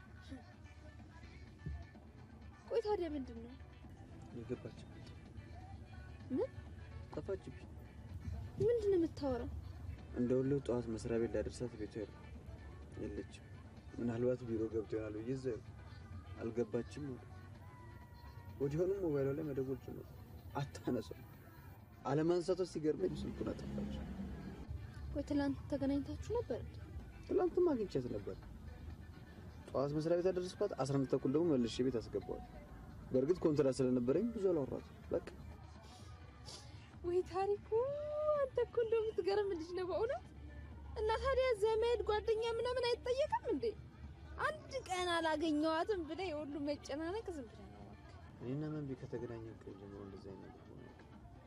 [SPEAKER 4] ቆይ ታዲያ ምንድን ነው?
[SPEAKER 1] የገባችበት
[SPEAKER 4] ምን
[SPEAKER 1] ጠፋችብኝ።
[SPEAKER 4] ምንድን ነው የምታወራው?
[SPEAKER 1] እንደ ሁሌው ጠዋት መስሪያ ቤት ላደርሳት ቤቷ የለ የለችም። ምናልባት ቢሮ ገብቶ ይሆናል ብዬ እዛ አልገባችም አሉ። ወዲያውኑም ሞባይሏ ላይ መደወል ጀመርኩ። አታነሳም። አለማንሳቷ ሲገርመኝ ስልኩን አጠፋች።
[SPEAKER 4] ቆይ ትላንት ተገናኝታችሁ ነበር?
[SPEAKER 1] ትላንትም አግኝቻት ነበር። ጠዋት መስሪያ ቤት አደረስኳት። አስራ አንድ ተኩል ደግሞ መልሼ ቤት አስገባዋል። በእርግጥ ኮንትራት ስለነበረኝ ብዙ አላወራትም። በቃ
[SPEAKER 4] ወይ ታሪኩ፣ አንተ እኮ እንደው የምትገርም ልጅ ነው በእውነት። እና ታዲያ ዘመድ ጓደኛ ምናምን አይጠየቅም እንዴ? አንድ ቀን አላገኘዋትም ብለህ የሁሉ መጨናነቅ ዝም ብለህ ነው እባክህ።
[SPEAKER 1] እኔና መንቢ ከተገናኘን ቀን ጀምሮ እንደዚህ አይነት ነገር ሆነ አያውቅም።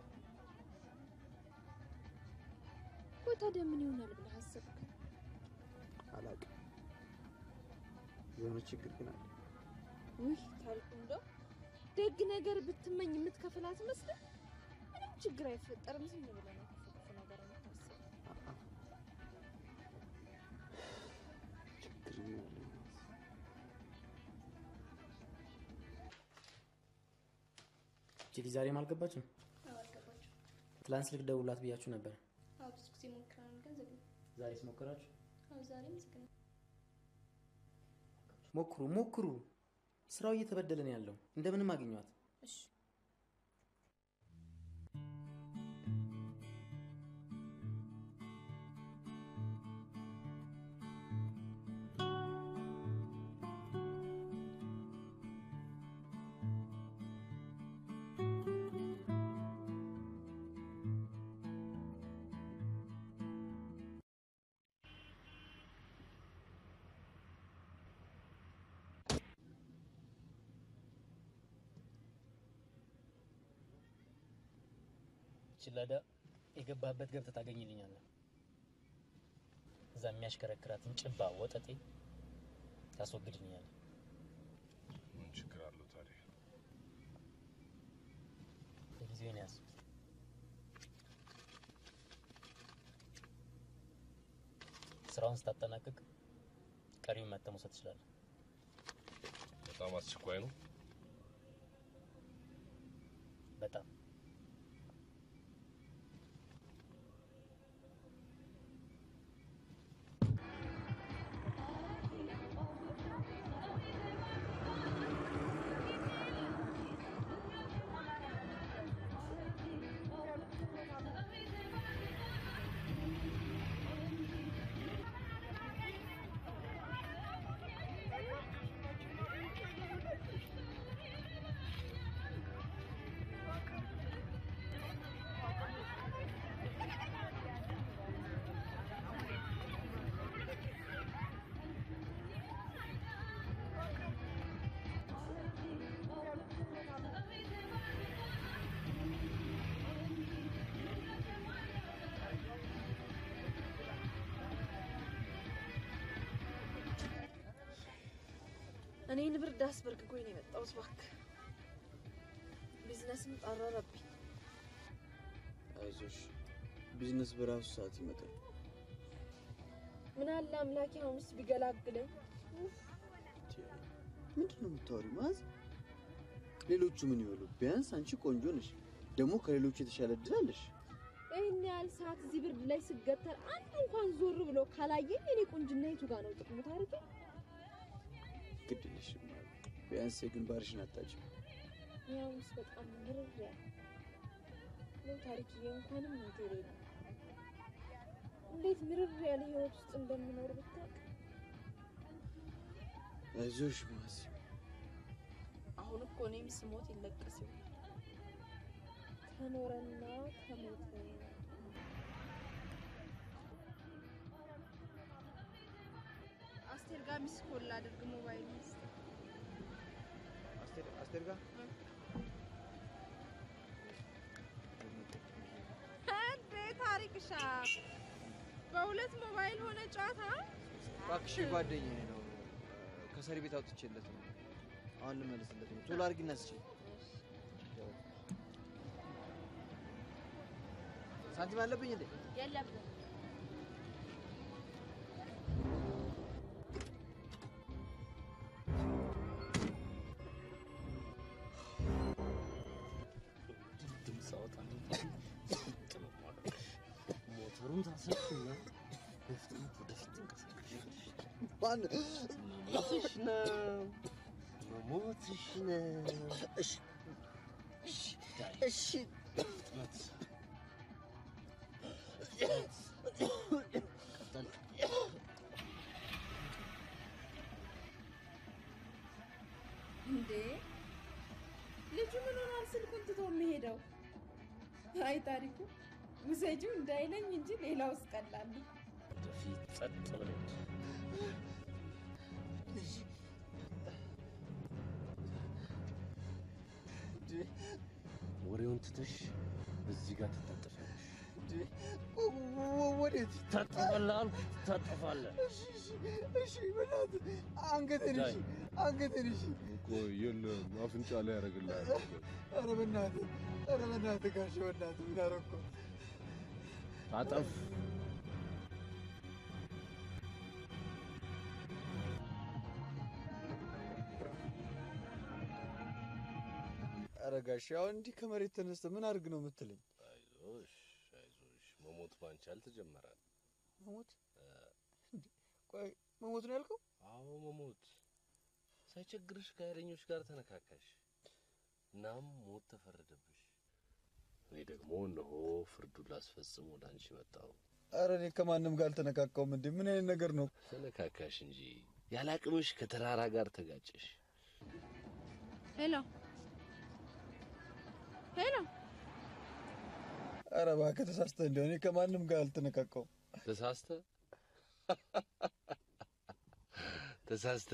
[SPEAKER 4] ቆይ ታዲያ ምን ይሆናል ብለህ አሰብክ?
[SPEAKER 1] አላውቅም። የሆነ ችግር ግን አለ።
[SPEAKER 4] ውይ ታሪኩ፣ እንደው ደግ ነገር ብትመኝ የምትከፍላት መስለህ ምንም ችግር አይፈጠርም። ዝም ብለህ ነው ክፉ ክፉ ነገር የምታስበው።
[SPEAKER 1] ችግር ግን አለ።
[SPEAKER 6] እቺ ልጅ ዛሬም አልገባችም። ትላንት ስልክ ደውላት ብያችሁ ነበር።
[SPEAKER 9] ብዙ ጊዜ ሞክረናል፣ ግን ዝግ ነው።
[SPEAKER 6] ዛሬስ ሞከራችሁ?
[SPEAKER 9] አዎ ዛሬም ዝግ ነው።
[SPEAKER 6] ሞክሩ ሞክሩ። ስራው እየተበደለ ነው ያለው። እንደምንም አግኟት።
[SPEAKER 9] እሺ
[SPEAKER 6] ችላዳ የገባህበት ገብተህ ታገኝልኛለህ። እዛ የሚያሽከረክራትን ጭባ ወጠጤ ታስወግድልኛለህ።
[SPEAKER 10] ምን ችግር አለው ታዲያ?
[SPEAKER 6] ለጊዜውን ያዝ። ስራውን ስታጠናቅቅ ቀሪውን መተህ መውሰድ ትችላለህ።
[SPEAKER 10] በጣም አስቸኳይ ነው።
[SPEAKER 6] በጣም
[SPEAKER 4] እኔን ብርድ አስበርግጎኝ ነው የመጣሁት። እባክህ ቢዝነስም ጠረረብኝ።
[SPEAKER 1] አይዞሽ፣ ቢዝነስ በራሱ ሰዓት ይመጣል።
[SPEAKER 4] ምን አለ አምላኬ አሁንስ ቢገላግለኝ።
[SPEAKER 1] ምንድን ነው የምታወሪው? ማዝ ሌሎቹ ምን ይበሉ? ቢያንስ አንቺ ቆንጆ ነሽ፣ ደግሞ ከሌሎቹ የተሻለ እድል አለሽ።
[SPEAKER 4] ይህን ያህል ሰዓት እዚህ ብርድ ላይ ስገተር አንድ እንኳን ዞር ብሎ ካላየኝ የኔ ቁንጅና የቱ ጋር ነው ጥቅሙ? ታሪኬ
[SPEAKER 1] ግድ የለሽም ቢያንስ የግንባርሽን አታጭም።
[SPEAKER 4] ያውስ በጣም ምርር ያለ ነው ታሪክዬ። እንኳንም ነገሬ ነው። እንዴት ምርር ያለ ህይወት ውስጥ እንደምኖር ብታውቅ።
[SPEAKER 1] አይዞሽ ማዚ፣
[SPEAKER 4] አሁን እኮ እኔም ስሞት ይለቀስ ይሆናል። ተኖረና ተሞተ አስቴር ጋር ሚስ ኮል ላድርግ ሞባይል ሚስ
[SPEAKER 1] አስቴር አስቴር ጋር
[SPEAKER 4] እንዴ ታሪክሻ በሁለት ሞባይል ሆነ ጨዋታ
[SPEAKER 1] እባክሽ ጓደኛዬ ነው። ከሰሪ ቤት አውጥቼለት ነው። አሁን ልመልስለት ነው። ቶሎ አድርጊና ስጪኝ። ሳንቲም አለብኝ እንዴ?
[SPEAKER 4] የለብን
[SPEAKER 10] ድምፅ አወጣለሁ። ሞተሩን ታሰብና በፍጥነት ወደፊት ትንቀሳቀሻለሽ። መሞትሽ ነው፣ መሞትሽ ነው። እሺ እሺ፣ በፍጥነት ቀጠል።
[SPEAKER 4] እንዴ ልጁ ምን ሆኗል? ስልኩን ትቶ የሚሄደው? አይ ታሪኩ ውሰጂው እንዳይለኝ እንጂ ሌላውስ ቀላል ነው።
[SPEAKER 10] ወደፊት ጸጥ ብለሽ ወሬውን ትተሽ እዚህ ጋር ትታጠፊያለሽ።
[SPEAKER 1] ወዴት
[SPEAKER 10] ታጠፋለህ አልኩ፣ ትታጠፋለህ።
[SPEAKER 1] እሺ፣ በእናትህ አንገቴን፣ እሺ፣ አንገቴን፣ እሺ።
[SPEAKER 11] እኮ የለም አፍንጫ ላይ ያደርግልሃል።
[SPEAKER 1] ኧረ በእናትህ፣ ኧረ በእናትህ ጋሼ፣ በእናትህ ምን አደረኩ?
[SPEAKER 10] ታጠፍ።
[SPEAKER 1] ኧረ ጋሼ፣ አሁን እንዲህ ከመሬት ተነስተህ ምን አድርግ ነው የምትለኝ?
[SPEAKER 10] አይዞሽ አይዞሽ፣ መሞት ባንቺ አልተጀመረም።
[SPEAKER 1] መሞት? ቆይ መሞት ነው ያልከው?
[SPEAKER 10] አዎ መሞት። ሳይቸግርሽ ከኃይለኞች ጋር ተነካካሽ፣ እናም ሞት ተፈረደብሽ። እኔ ደግሞ እነሆ ፍርዱን ላስፈጽም ወደ አንቺ መጣሁ።
[SPEAKER 1] ኧረ እኔ ከማንም ጋር አልተነካካውም። እንዴ ምን አይነት ነገር ነው?
[SPEAKER 10] ተነካካሽ እንጂ ያለ አቅምሽ ከተራራ ጋር ተጋጨሽ።
[SPEAKER 4] ሄሎ ሄሎ፣
[SPEAKER 1] ኧረ እባክህ ተሳስተህ እንደሆነ እኔ ከማንም ጋር አልተነካካውም።
[SPEAKER 10] ተሳስተ ተሳስተ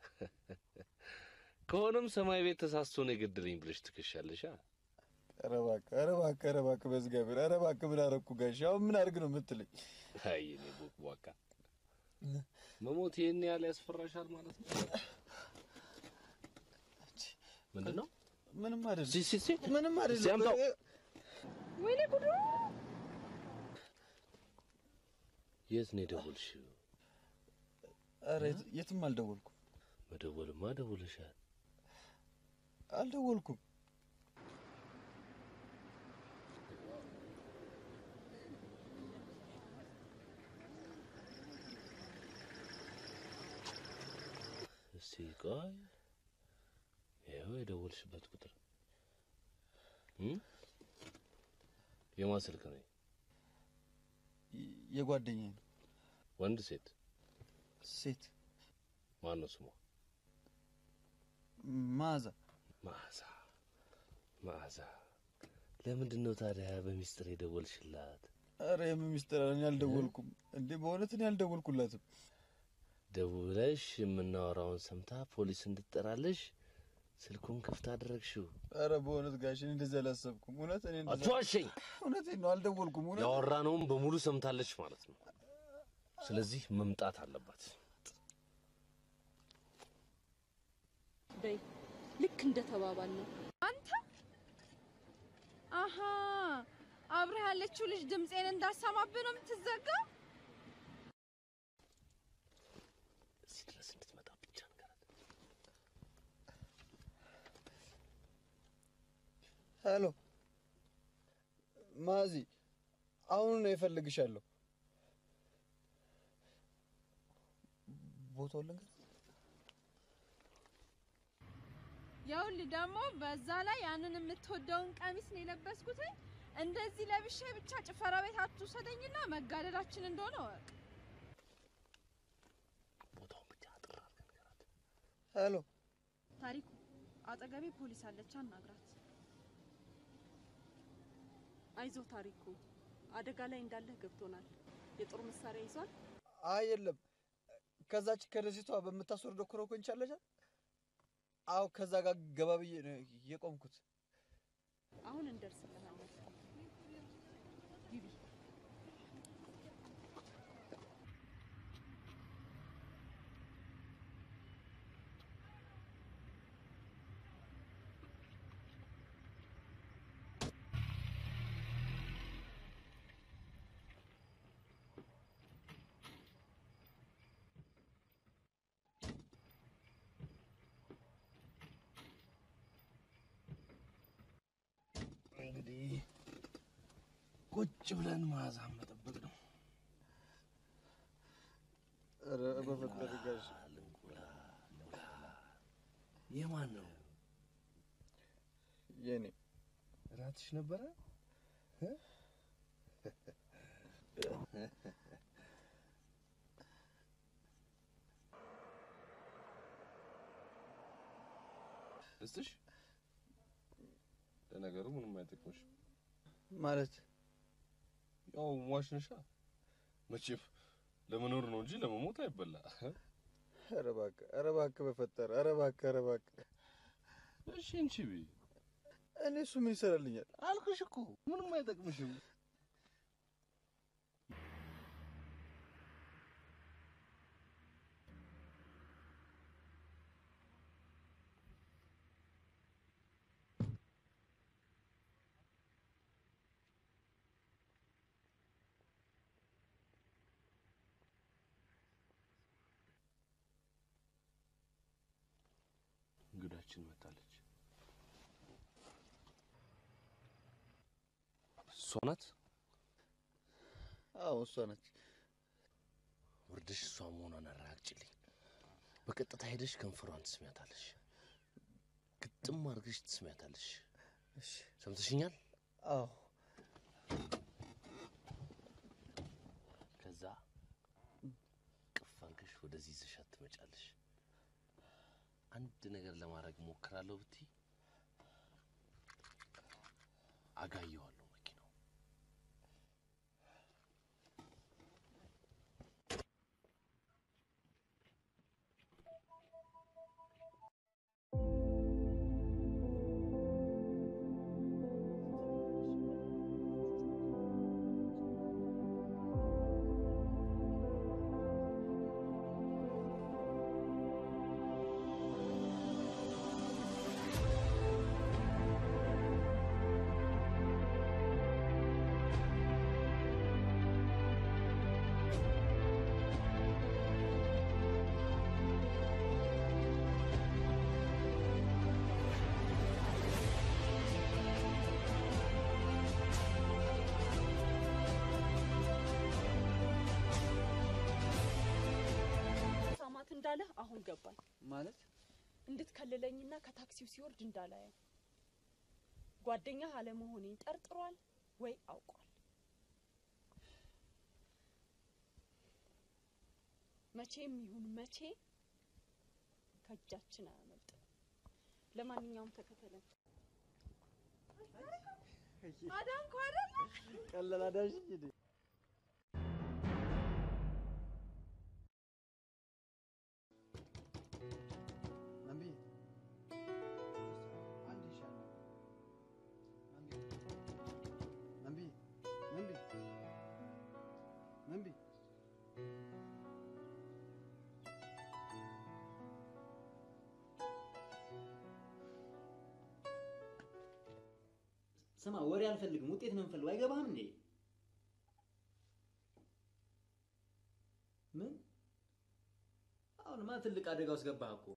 [SPEAKER 10] ከሆነም ሰማይ ቤት ተሳስቶ ነው የገደለኝ ብለሽ ትከሻለሻ።
[SPEAKER 1] ኧረ እባክህ፣ ኧረ እባክህ፣ ኧረ እባክህ በእግዚአብሔር፣ ኧረ እባክህ ምን አደረኩ ጋሼ? አሁን ምን አድርግ ነው የምትለኝ?
[SPEAKER 10] አይ እኔ ቦቅቧቃ መሞት ይህን ያህል ያስፈራሻል ማለት ነው? ምንድን ነው?
[SPEAKER 1] ምንም አይደለም፣
[SPEAKER 10] ሲ ሲ ሲ
[SPEAKER 1] ምንም
[SPEAKER 10] እስኪ
[SPEAKER 1] አይደለም።
[SPEAKER 10] አምጣው።
[SPEAKER 4] ወይኔ ጉዱ!
[SPEAKER 10] የት ነው የደወልሽው?
[SPEAKER 1] ኧረ የት- የትም አልደወልኩም፣
[SPEAKER 10] መደወልማ ደውለሻል።
[SPEAKER 1] አልደወልኩም።
[SPEAKER 10] እስቲ ቆይ፣ ይኸው የደወልሽበት ቁጥር እ? የማን ስልክ ነው?
[SPEAKER 1] የ- የጓደኛዬ ነው።
[SPEAKER 10] ወንድ ሴት?
[SPEAKER 1] ሴት
[SPEAKER 10] ማን ነው ስሟ?
[SPEAKER 1] መዓዛ።
[SPEAKER 10] መዓዛ መዓዛ። ለምንድን ነው ታዲያ በሚስጥር የደወልሽላት?
[SPEAKER 1] ኧረ የምን ሚስጥር አለ? እኔ አልደወልኩም እንዴ! በእውነት እኔ አልደወልኩላትም።
[SPEAKER 10] ደውለሽ የምናወራውን ሰምታ ፖሊስ እንድትጠራለሽ ስልኩን ክፍት አደረግሽው።
[SPEAKER 1] ኧረ በእውነት ጋሽ እኔ እንደዚህ አላሰብኩም። እውነት እኔ እንደዛ-
[SPEAKER 10] አትዋሸኝ።
[SPEAKER 1] እውነቴን ነው፣ አልደወልኩም። እውነት
[SPEAKER 10] ያወራነውን በሙሉ ሰምታለች ማለት ነው። ስለዚህ መምጣት አለባት።
[SPEAKER 7] በይ ልክ እንደ ተባባል ነው።
[SPEAKER 4] አንተ አሀ አብረህ ያለችው ልጅ ድምፄን እንዳሰማብህ ነው የምትዘጋው?
[SPEAKER 10] እዚህ ድረስ እንድትመጣ ብቻ ንገራት።
[SPEAKER 1] ሄሎ ማዚ፣ አሁን ነው እፈልግሻለሁ። ቦታውን ልንገር።
[SPEAKER 4] ይኸውልህ ደግሞ በዛ ላይ ያንን የምትወደውን ቀሚስ ነው የለበስኩት። እንደዚህ ለብሼ ብቻ ጭፈራ ቤት አትውሰደኝና መጋደላችን እንደሆነ ወቅ
[SPEAKER 1] ሄሎ
[SPEAKER 7] ታሪኩ አጠገቤ ፖሊስ አለች፣ አናግራት። አይዞ ታሪኩ፣ አደጋ ላይ እንዳለህ ገብቶናል። የጦር መሳሪያ ይዟል።
[SPEAKER 1] አይ የለም፣ ከዛች ከደሴቷ በምታስወርደው ኮረኮንች አለች። አዎ ከዛ ጋር ገባ ብዬ ነው የቆምኩት።
[SPEAKER 7] አሁን እንደርስልሃለን። ግቢ።
[SPEAKER 10] እንግዲህ ቁጭ ብለን መዓዛን መጠበቅ ነው።
[SPEAKER 1] ኧረ በፈጠረ ጋሽ
[SPEAKER 10] የማን ነው?
[SPEAKER 1] የኔ
[SPEAKER 10] እራትሽ ነበረ? እ? ልስጥሽ? ለነገሩ ምንም አይጠቅምሽ።
[SPEAKER 1] ማለት
[SPEAKER 10] ያው ሟች ነሻ። መቼም ለመኖር ነው እንጂ ለመሞት አይበላ።
[SPEAKER 1] ኧረ እባክህ ኧረ እባክህ በፈጠረ ኧረ እባክህ ኧረ እባክህ
[SPEAKER 10] እሺ እንቺ ቢ
[SPEAKER 1] እኔ እሱ ምን ይሰራልኛል?
[SPEAKER 10] አልኩሽ እኮ ምንም አይጠቅምሽም። እንግዳችን መጣለች። እሷ ናት?
[SPEAKER 1] አዎ እሷ ነች።
[SPEAKER 10] ወርደሽ እሷ መሆኗን አረጋግጭልኝ። በቀጥታ ሄደሽ ከንፈሯን ትስሚያታለሽ። ግጥም አድርገሽ ትስሚያታለሽ። ሰምተሽኛል?
[SPEAKER 1] አዎ
[SPEAKER 10] ከዛ ቅፍ አድርገሽ ወደዚህ ይዘሻት ትመጫለሽ። አንድ ነገር ለማድረግ ሞክራለሁ ብትይ አጋየዋለሁ መኪናው።
[SPEAKER 7] ሳማት እንዳለህ አሁን ገባኝ።
[SPEAKER 1] ማለት
[SPEAKER 7] እንድትከልለኝና ከታክሲው ሲወርድ እንዳላየው ጓደኛህ አለመሆኔን ጠርጥሯል ወይ አውቋል? መቼም ይሁን መቼ ከእጃችን አያመልጥም። ለማንኛውም ተከተለን።
[SPEAKER 4] አዳንኩ አይደል?
[SPEAKER 1] ቀለል አዳንሽኝ እንዴ? መንቢ አንድ ይሻላል። መንቢ መንቢ መንቢ መንቢ
[SPEAKER 6] ስማ፣ ወሬ አልፈልግም፣ ውጤት ነው የምፈልገው። አይገባህም እንዴ? ምን? አሁንማ ትልቅ አደጋ ውስጥ ገባህ እኮ።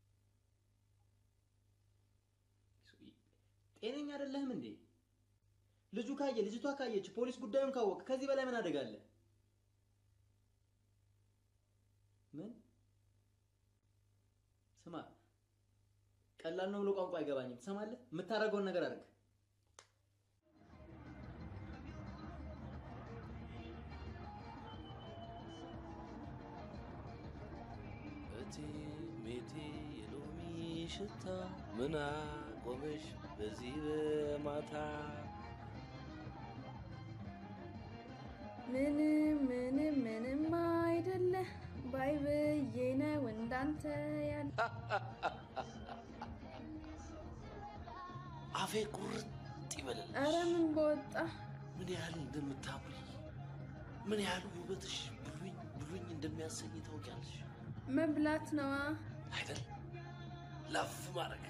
[SPEAKER 6] ጤነኛ አይደለህም እንዴ? ልጁ ካየ፣ ልጅቷ ካየች፣ ፖሊስ ጉዳዩን ካወቀ ከዚህ በላይ ምን አደጋ አለ? ምን? ስማ፣
[SPEAKER 12] ቀላል ነው ብሎ ቋንቋ አይገባኝም። ትሰማለህ? የምታደርገውን ነገር አድርግ።
[SPEAKER 10] እቴ ሜቴ የሎሚ ሽታ ምን አቆመሽ በዚህ በማታ
[SPEAKER 4] ምንም ምንም ምንም አይደለ ባይ ብዬ ነው እንዳንተ ያለ
[SPEAKER 10] አፌ ቁርጥ ይበልልሽ።
[SPEAKER 4] ኧረ ምን በወጣ
[SPEAKER 10] ምን ያህል እንደምታምሪ ምን ያህል ውበትሽ ብሉኝ ብሉኝ እንደሚያሰኝ ታውቂያለሽ
[SPEAKER 4] መብላት ነዋ።
[SPEAKER 10] አይደል? ላፍ ማድረግ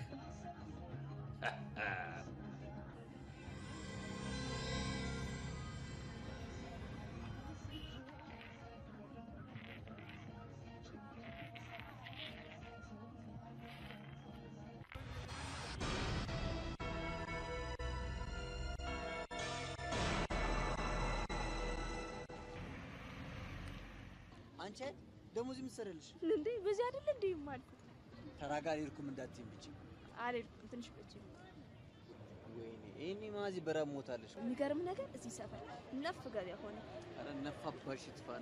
[SPEAKER 1] አንቺ ደግሞ እዚህ የምትሰሪያለሽ?
[SPEAKER 2] እንዴ በዚህ አይደል እንዴ የማልኩት?
[SPEAKER 1] ተራ ጋር አልሄድኩም እንዳትዪም ብቻ።
[SPEAKER 2] አልሄድኩም ትንሽ ቆይቼ ነው።
[SPEAKER 1] ወይኔ ይሄኔ ማዚ በረሃብ ሞታለሽ።
[SPEAKER 2] የሚገርም ነገር እዚህ ሰፈር ነፍ ገበያ ሆነ።
[SPEAKER 1] ኧረ ነፋባሽ ይጥፋና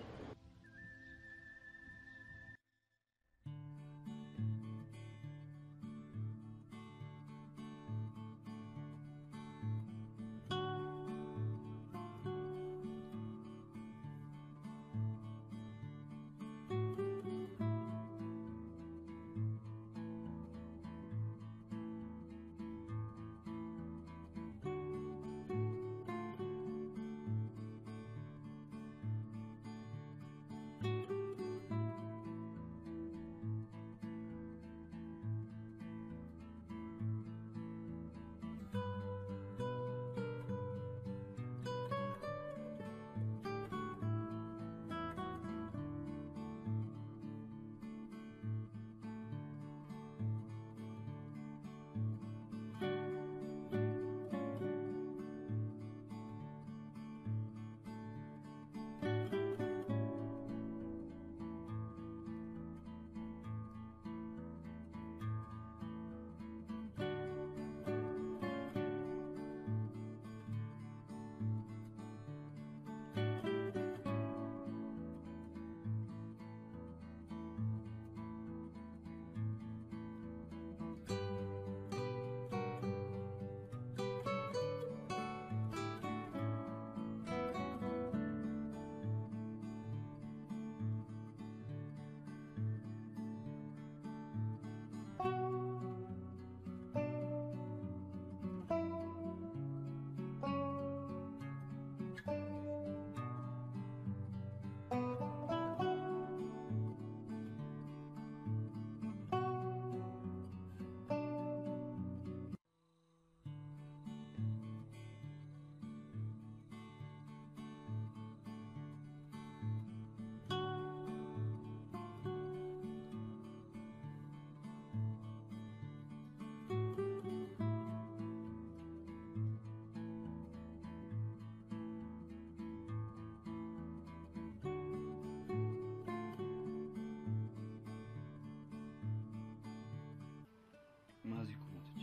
[SPEAKER 13] ማዚ እኮ ሞተች።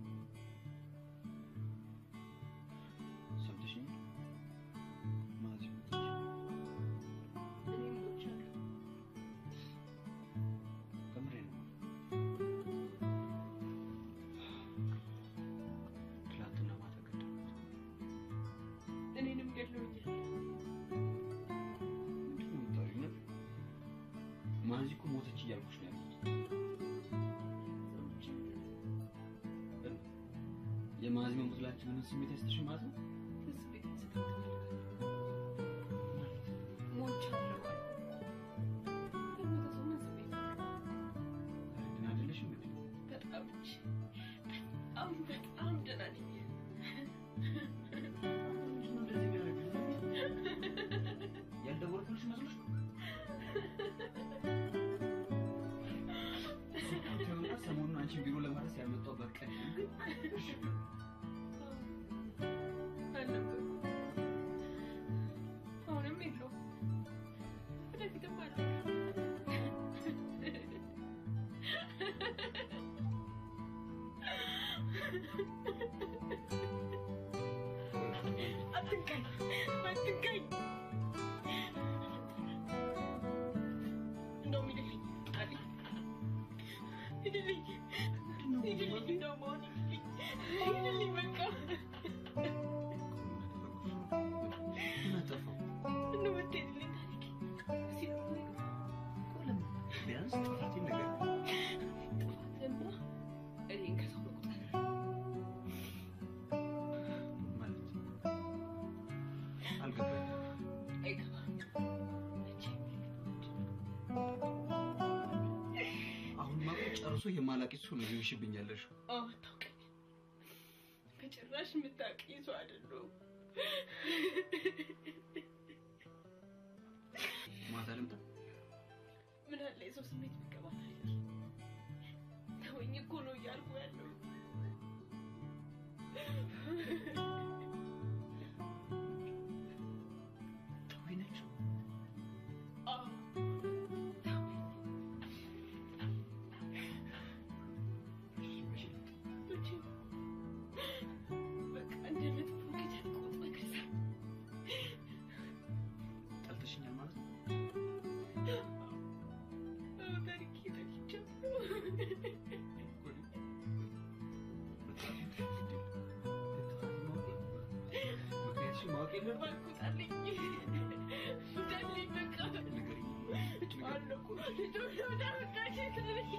[SPEAKER 13] ሰምተሽኛል? ማዚ ሞተች። ከምሬ ነው። ትላንትና ማታ ገደሏት።
[SPEAKER 7] እኔንም ገድለውኛል።
[SPEAKER 13] ምንድን ነው የምታወሪው? እውነት? ማዚ እኮ ሞተች እያልኩሽ ነው ያሉት። የማዚ መሞት ላንቺ ምንም ስሜት አይሰጥሽም ማለት ነው? ግን አይደለሽም እንዴ?
[SPEAKER 7] በጣም እንጂ በጣም በጣም ደህና ነኝ።
[SPEAKER 13] ያልደወልኩልሽ መስሎሽ ነው? እሱ እኮ ተይውና ሰሞኑን አንቺን ቢሮ ለማድረስ ያልመጣሁበት ቀን ነው። ግን እሺ
[SPEAKER 7] አልነበርኩም።
[SPEAKER 2] አትንካኝ፣ አትንካኝ። እንደውም ሂድልኝ፣ አሊ ሂድልኝ፣ ሂድልኝ፣ እንደውም አሁን ሂድልኝ፣ ሂድልኝ በቃ
[SPEAKER 13] ምን አጠፋው?
[SPEAKER 2] እንደው ብትሄድልኝ ታሪኬ ሲል
[SPEAKER 13] ቢያንስ ጥፋቴን ነገር
[SPEAKER 2] ጥፋትህማ እኔን ከሰው መቁጠር
[SPEAKER 13] ማለት አልገባኝም።
[SPEAKER 2] አይገባም።
[SPEAKER 13] አሁን ማቆ ጨርሶ የማላቂት ሰው ነው ሊሆንሽብኝ ያለሽው።
[SPEAKER 2] አዎ አታውቀኝ፣ በጭራሽ የምታውቀኝ ሰው አይደለሁም።
[SPEAKER 13] ማታ ልምጣ?
[SPEAKER 2] ምን አለ የሰው ስሜት መቀባት አይደል? ተወኝ እኮ ነው እያልኩ ያለው።
[SPEAKER 13] ተወኝ ነች።
[SPEAKER 2] አዎ መቼም በቃ እንደ መጥፎ ክደት ቆጥረህ ከዛ
[SPEAKER 13] ጠልተሽኛል ማለት ነው?
[SPEAKER 2] አዎ ታሪኬ ጠልቻለሁ።
[SPEAKER 13] ምክንያትሽን ማወቅ የለም?
[SPEAKER 2] እባክህ ውጣልኝ፣ ውጣልኝ በቃ አለኩ ልጆች ወደ አመጣሽ ታሪኬ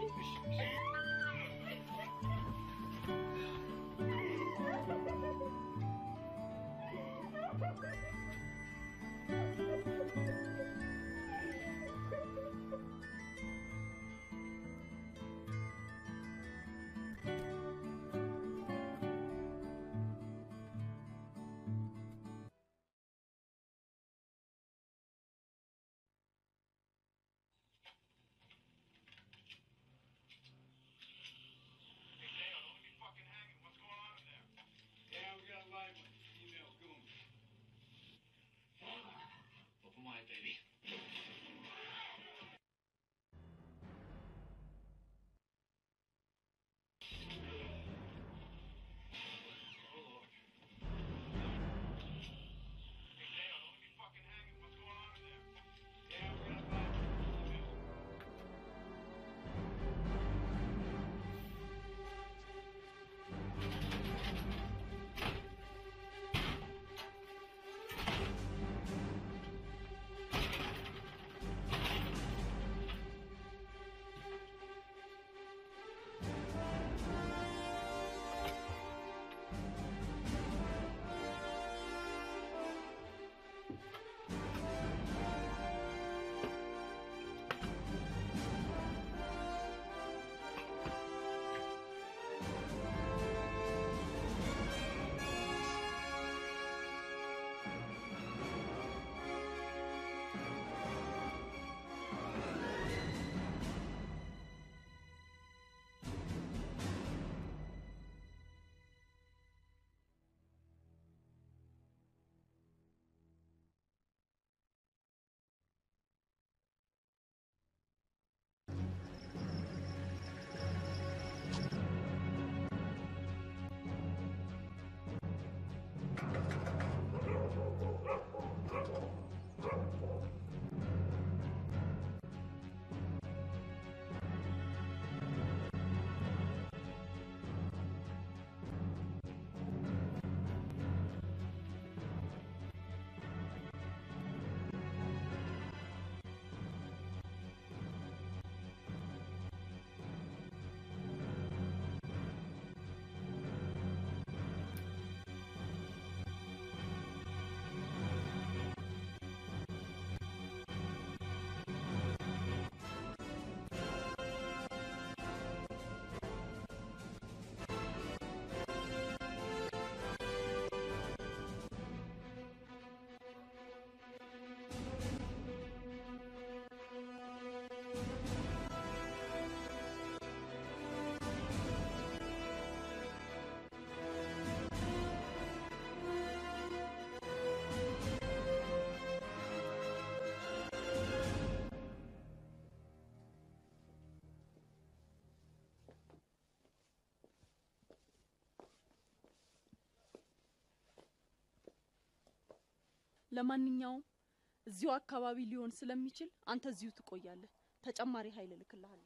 [SPEAKER 14] ለማንኛውም እዚሁ አካባቢ ሊሆን ስለሚችል አንተ እዚሁ ትቆያለህ። ተጨማሪ ኃይል እልክልሃለሁ።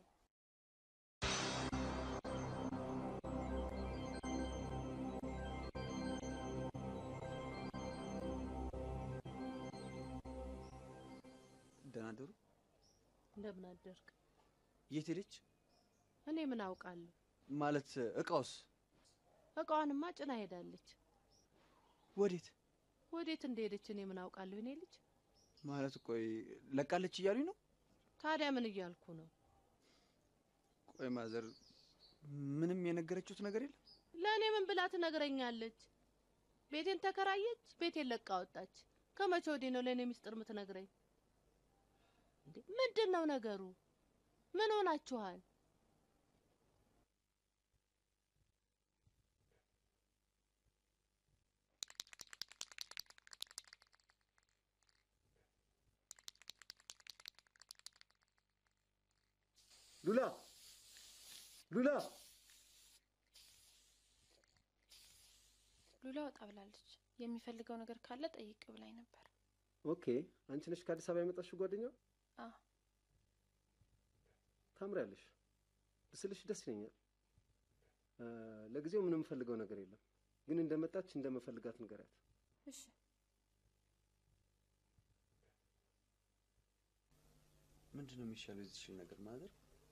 [SPEAKER 1] ደህና ደሩ።
[SPEAKER 14] እንደምን አደርክ?
[SPEAKER 1] የት ሄደች?
[SPEAKER 14] እኔ ምን አውቃለሁ?
[SPEAKER 1] ማለት እቃውስ
[SPEAKER 14] እቃዋንማ ጭና ሄዳለች።
[SPEAKER 1] ወዴት?
[SPEAKER 14] ወዴት እንደሄደች እኔ ምን አውቃለሁ? እኔ ልጅ
[SPEAKER 1] ማለት ቆይ ለቃለች እያሉኝ ነው?
[SPEAKER 14] ታዲያ ምን እያልኩ ነው?
[SPEAKER 1] ቆይ ማዘር ምንም የነገረችሁት ነገር የለም?
[SPEAKER 14] ለእኔ ምን ብላ ትነግረኛለች? ቤቴን ተከራየች፣ ቤቴን ለቃ ወጣች። ከመቼ ወዲህ ነው ለእኔ ሚስጥር የምትነግረኝ? እንዴ ምንድን ነው ነገሩ? ምን ሆናችኋል?
[SPEAKER 10] ሉላ ሉላ
[SPEAKER 8] ሉላ ወጣ ብላለች። የሚፈልገው ነገር ካለ ጠይቅ ብላኝ ነበር።
[SPEAKER 10] ኦኬ አንቺ ነሽ ከአዲስ አበባ የመጣሽው ጓደኛው
[SPEAKER 8] አ
[SPEAKER 10] ታምሪያለሽ ብስልሽ ደስ ይለኛል እ፣ ለጊዜው ምንም የምፈልገው ነገር የለም ግን እንደመጣች እንደምፈልጋት ንገሪያት
[SPEAKER 8] እሺ
[SPEAKER 1] ምንድን ነው የሚሻለው የዚህችን ነገር ማዘር?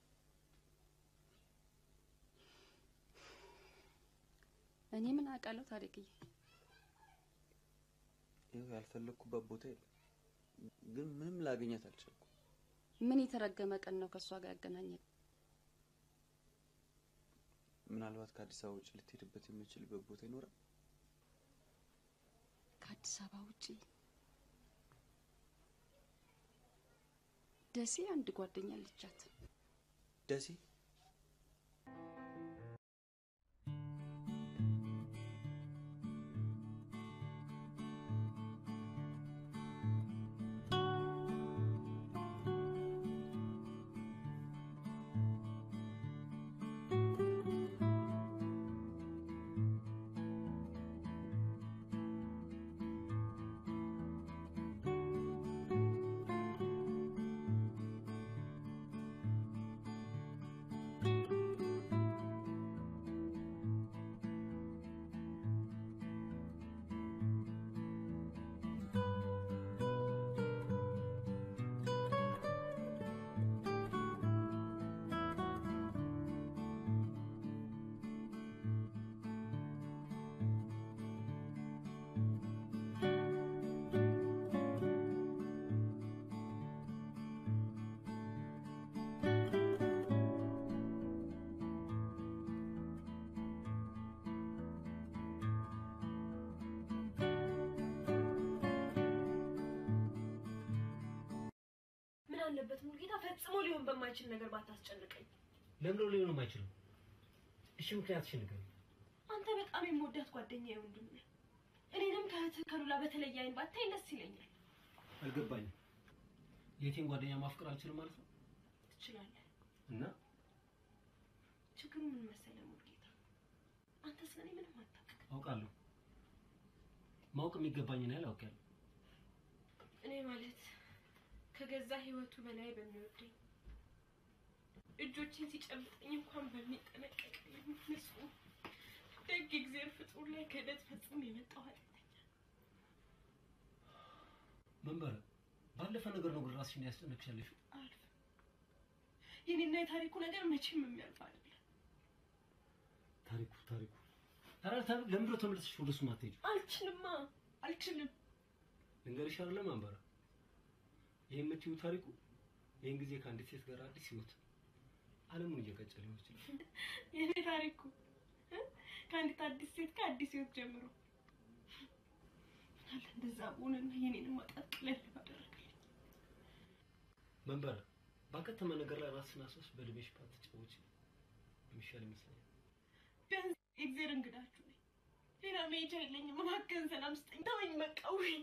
[SPEAKER 7] እኔ ምን አውቃለሁ ታሪክዬ።
[SPEAKER 1] ይኸው ያልፈለግኩበት ቦታ የለም፣ ግን ምንም ላገኛት አልቻልኩም።
[SPEAKER 7] ምን የተረገመ ቀን ነው ከእሷ ጋር ያገናኘን?
[SPEAKER 1] ምናልባት ከአዲስ አበባ ውጭ ልትሄድበት የምችልበት ቦታ ይኖራል?
[SPEAKER 7] ከአዲስ አበባ ውጪ ደሴ አንድ ጓደኛ አለቻት።
[SPEAKER 1] ደሴ
[SPEAKER 15] ምን አለበት ሙሉጌታ ፈጽሞ ሊሆን በማይችል ነገር ባታስጨንቀኝ።
[SPEAKER 16] ለምንድነው ሊሆን የማይችለው? እሺ ምክንያትሽን ንገሪኝ።
[SPEAKER 15] አንተ በጣም የምወዳት ጓደኛዬ ወንድም ነህ። እኔንም ከእህትህ ከሉላ በተለየ አይን ባታይ ደስ ይለኛል።
[SPEAKER 16] አልገባኝም። የቴን ጓደኛ ማፍቀር አልችልም ማለት ነው?
[SPEAKER 15] ትችላለህ።
[SPEAKER 16] እና
[SPEAKER 15] ችግሩ ምን መሰለህ ሙሉጌታ፣ አንተ ስለኔ ምንም አታውቅም።
[SPEAKER 16] አውቃለሁ። ማወቅ የሚገባኝን ያህል አውቃለሁ።
[SPEAKER 15] እኔ ማለት ከገዛ ህይወቱ በላይ በሚወደኝ እጆችን ሲጨብጠኝ እንኳን በሚጠነቀቅልኝ ንጹህ ደግ እግዚአብሔር ፍጡር ላይ ክህደት ፈጽሞ የመጣው ኃጢአተኛ
[SPEAKER 16] መንበረ ባለፈ ነገር ነው ግን ራስሽን ያስጨነቅሻለሽ።
[SPEAKER 15] አልፍ የኔና የታሪኩ ነገር መቼም የሚያልፍ አይደለም።
[SPEAKER 16] ታሪኩ ታሪኩ ኧረ ታሪኩ ለምንድነው ተመልሰሽ ወደ እሱ ማትሄጂው?
[SPEAKER 15] አልችልማ አልችልም።
[SPEAKER 16] ልንገርሽ አይደለ መንበረ ይህ የምትይው ታሪኩ ይህን ጊዜ ከአንዲት ሴት ጋር አዲስ ህይወት ዓለሙን እየቀጨ ሊሆን ይችላል።
[SPEAKER 15] የኔ ታሪኩ እ? ከአንዲት አዲስ ሴት ጋር አዲስ ህይወት ጀምሮ ምናለ እንደዛ በሆነና የኔንም ማጣት ቀለል ባደረገልኝ።
[SPEAKER 16] መንበረ ባከተመ ነገር ላይ ራስሽን አስበሽ በእድሜሽ ባትጫወቺ የሚሻል ይመስለኛል።
[SPEAKER 15] ቢያንስ የእግዜር እንግዳችሁ ነኝ። ሌላ መሄጃ የለኝም። እባክህን ሰላም ስጠኝ። ተወኝ በቃ ውይ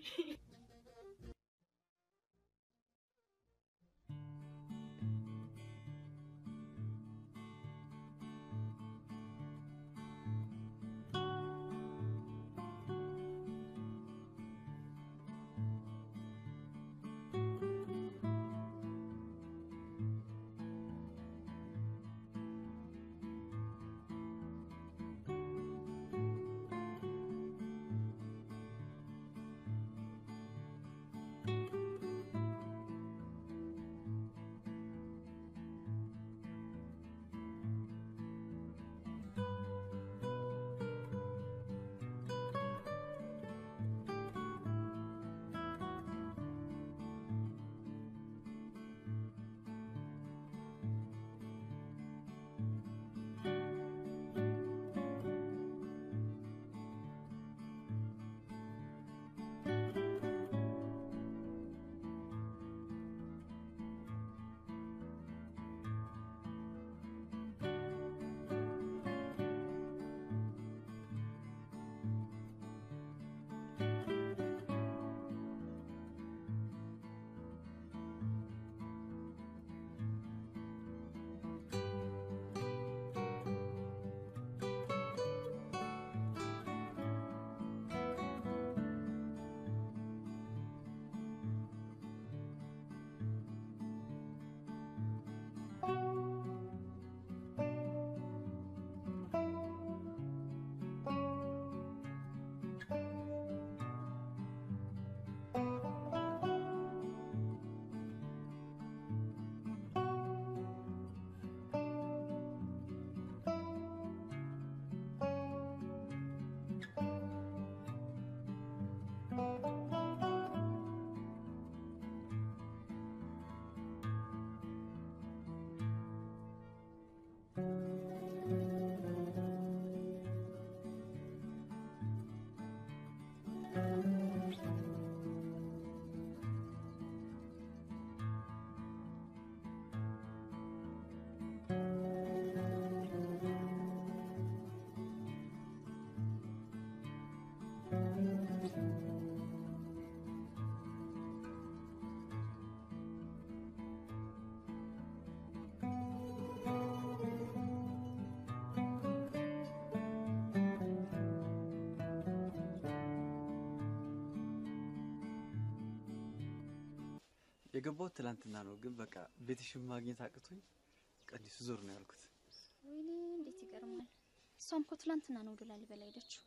[SPEAKER 1] የገባሁት ትላንትና ነው፣ ግን በቃ ቤትሽን ማግኘት አቅቶኝ ቀዲሱ ዞር ነው ያልኩት።
[SPEAKER 17] ወይኔ እንዴት ይገርማል። እሷም እኮ ትላንትና ነው ወደ ላሊበላ ሄደችው።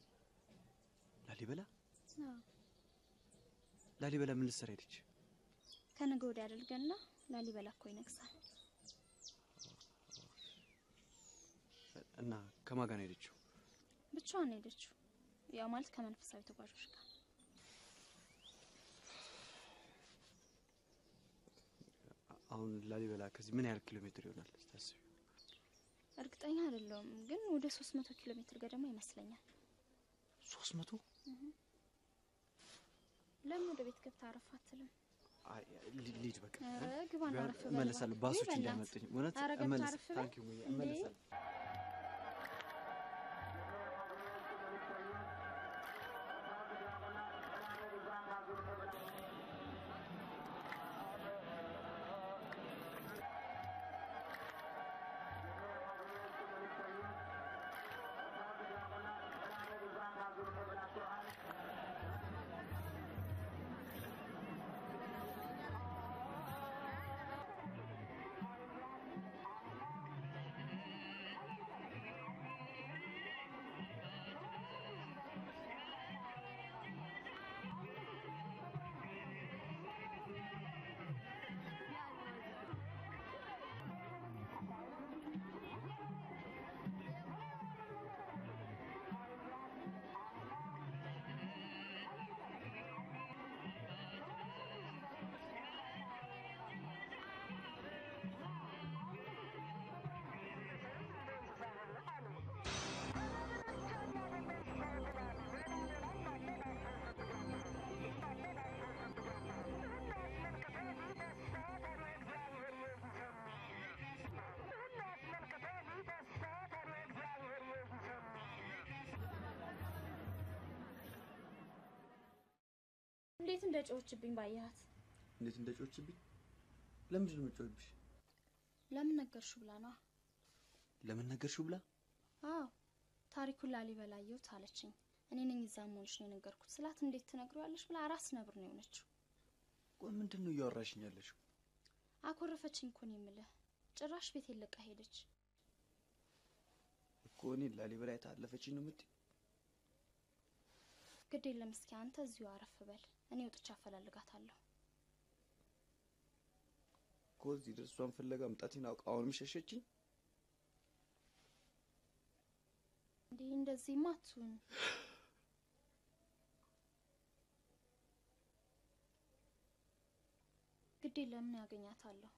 [SPEAKER 1] ላሊበላ
[SPEAKER 17] አዎ፣
[SPEAKER 1] ላሊበላ ምን ልትሰራ ሄደች?
[SPEAKER 17] ከነገ ወዲያ አድርገና ላሊበላ እኮ ይነግሳል።
[SPEAKER 1] እና ከማን ጋር ነው ሄደችው?
[SPEAKER 17] ብቻዋን ነው ሄደችው። ያው ማለት ከመንፈሳዊ ተጓዦች ጋር
[SPEAKER 1] አሁን ላሊበላ ከዚህ ምን ያህል ኪሎ ሜትር ይሆናል ስታስቢ?
[SPEAKER 17] እርግጠኛ አይደለሁም፣ ግን ወደ 300 ኪሎ ሜትር ገደማ ይመስለኛል።
[SPEAKER 1] ሶስት መቶ
[SPEAKER 17] ለምን ወደ ቤት ገብታ አረፍ አትልም?
[SPEAKER 1] አይ ሊ- ልሂድ በቃ
[SPEAKER 17] ኧረ ግባና
[SPEAKER 1] ቢሆን
[SPEAKER 17] አረፍ በል
[SPEAKER 1] እመለሳለሁ።
[SPEAKER 17] እባክህ።
[SPEAKER 1] ባሶች
[SPEAKER 17] ውይ በእናትህ።
[SPEAKER 1] እንዳያመጡኝ እውነት
[SPEAKER 17] ኧረ ገብታ
[SPEAKER 1] እመለስ
[SPEAKER 17] አረፍ በል።
[SPEAKER 1] ታንክ ዩ ሙዬ
[SPEAKER 17] እንዴ!
[SPEAKER 1] እመለሳለሁ።
[SPEAKER 17] እንዴት እንደ ጮኸችብኝ ባየሃት።
[SPEAKER 1] እንዴት እንደጮችብኝ? ለምንድን ነው የምጮህብሽ?
[SPEAKER 17] ለምን ነገርሽው ብላ ነዋ።
[SPEAKER 1] ለምን ነገርሽው ብላ?
[SPEAKER 17] አዎ ታሪኩን ላሊበላ አየሁት አለችኝ። እኔ ነኝ እዛ መሆንሽ ነው የነገርኩት ስላት እንዴት ትነግሪዋለሽ ብላ አራስ ነብር ነው የሆነችው።
[SPEAKER 1] ቆይ ምንድን ነው እያወራሽኝ ያለሽው?
[SPEAKER 17] አኮረፈችኝ እኮ ነው የምልህ። ጭራሽ ቤት ለቃ ሄደች።
[SPEAKER 1] እኮ እኔ ላሊበላ የታለፈችኝ ነው የምትይው?
[SPEAKER 17] ግድ የለም እስኪ አንተ እዚሁ አረፍ በል፣ እኔ ወጥቼ አፈላልጋታለሁ።
[SPEAKER 1] እኮ እዚህ ድረስ እሷን ፍለጋ መምጣቴን አውቃ አሁንም ሸሸችኝ።
[SPEAKER 17] እንዲህ እንደዚህማ አትሁን። ግድ የለም እኔ ያገኛታለሁ።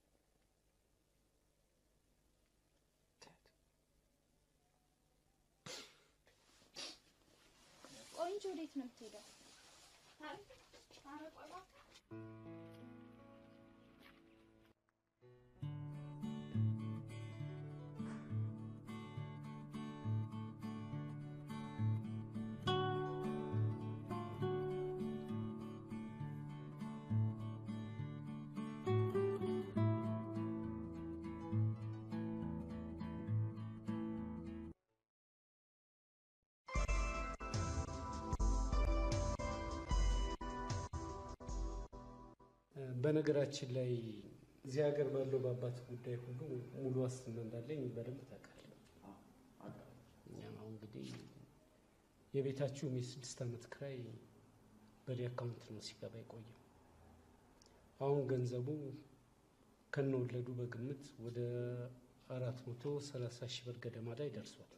[SPEAKER 17] ቆይ እንጂ ወዴት ነው የምትሄደው? ኧረ ቆይ እባክህ።
[SPEAKER 16] በነገራችን ላይ እዚህ ሀገር ባለው በአባት ጉዳይ ሁሉ ሙሉ ዋስትና እንዳለኝ በደንብ ታውቃለህ። እኛም አሁን እንግዲህ የቤታችሁም የስድስት ዓመት ክራይ በእኔ አካውንት ነው ሲገባ የቆየው። አሁን ገንዘቡ ከነወለዱ በግምት ወደ አራት መቶ ሰላሳ ሺህ ብር ገደማ ላይ ደርሷል።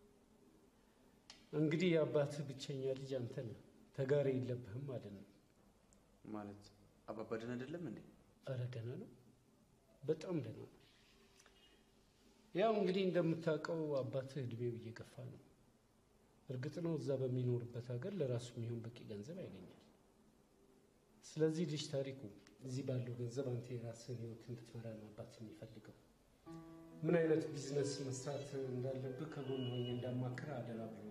[SPEAKER 16] እንግዲህ የአባትህ ብቸኛ ልጅ አንተ ነህ። ተጋሪ የለብህም ማለት ነው።
[SPEAKER 1] ማለት አባባ ደህና አይደለም እንዴ?
[SPEAKER 16] ኧረ ደህና ነው፣ በጣም ደህና ነው። ያው እንግዲህ እንደምታውቀው አባትህ እድሜው እየገፋ ነው። እርግጥ ነው እዛ በሚኖርበት ሀገር ለራሱ የሚሆን በቂ ገንዘብ ያገኛል። ስለዚህ ልጅ ታሪኩ እዚህ ባለው ገንዘብ አንተ የራስህን ህይወት እንድትመራ ነው አባት የሚፈልገው። ምን አይነት ቢዝነስ መስራት እንዳለብህ ከጎን ሆኜ እንዳማክር አደራ ብሎኛል።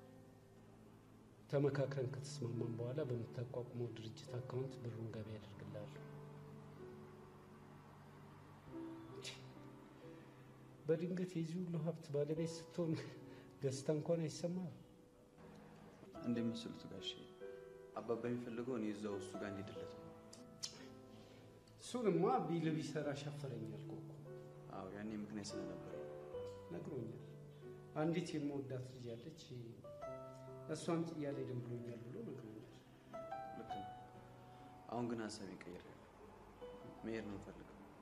[SPEAKER 16] ተመካክረን ከተስማማን በኋላ በምታቋቁመው ድርጅት አካውንት ብሩን ገቢ ያደርግልሃለሁ። በድንገት የዚህ ሁሉ ሀብት ባለቤት ስትሆን ደስታ እንኳን አይሰማም።
[SPEAKER 1] እንደሚመስሉት ጋሼ አባባ የሚፈልገው እኔ እዛው እሱ ጋር እንዲድለት ነው።
[SPEAKER 16] እሱንማ ቢል ቢሰራ ሻፈረኝ አልኩህ እኮ።
[SPEAKER 1] አዎ ያኔ ምክንያት ስለነበረ
[SPEAKER 16] ነግሮኛል። አንዲት የምወዳት ልጅ ያለች እሷን ጥዬ አልሄድም ብሎኛል ብሎ ነግሮኛል።
[SPEAKER 1] ልክ ነው። አሁን ግን ሀሳቤን ቀይሬያለሁ። መሄድ ነው የምፈልገው።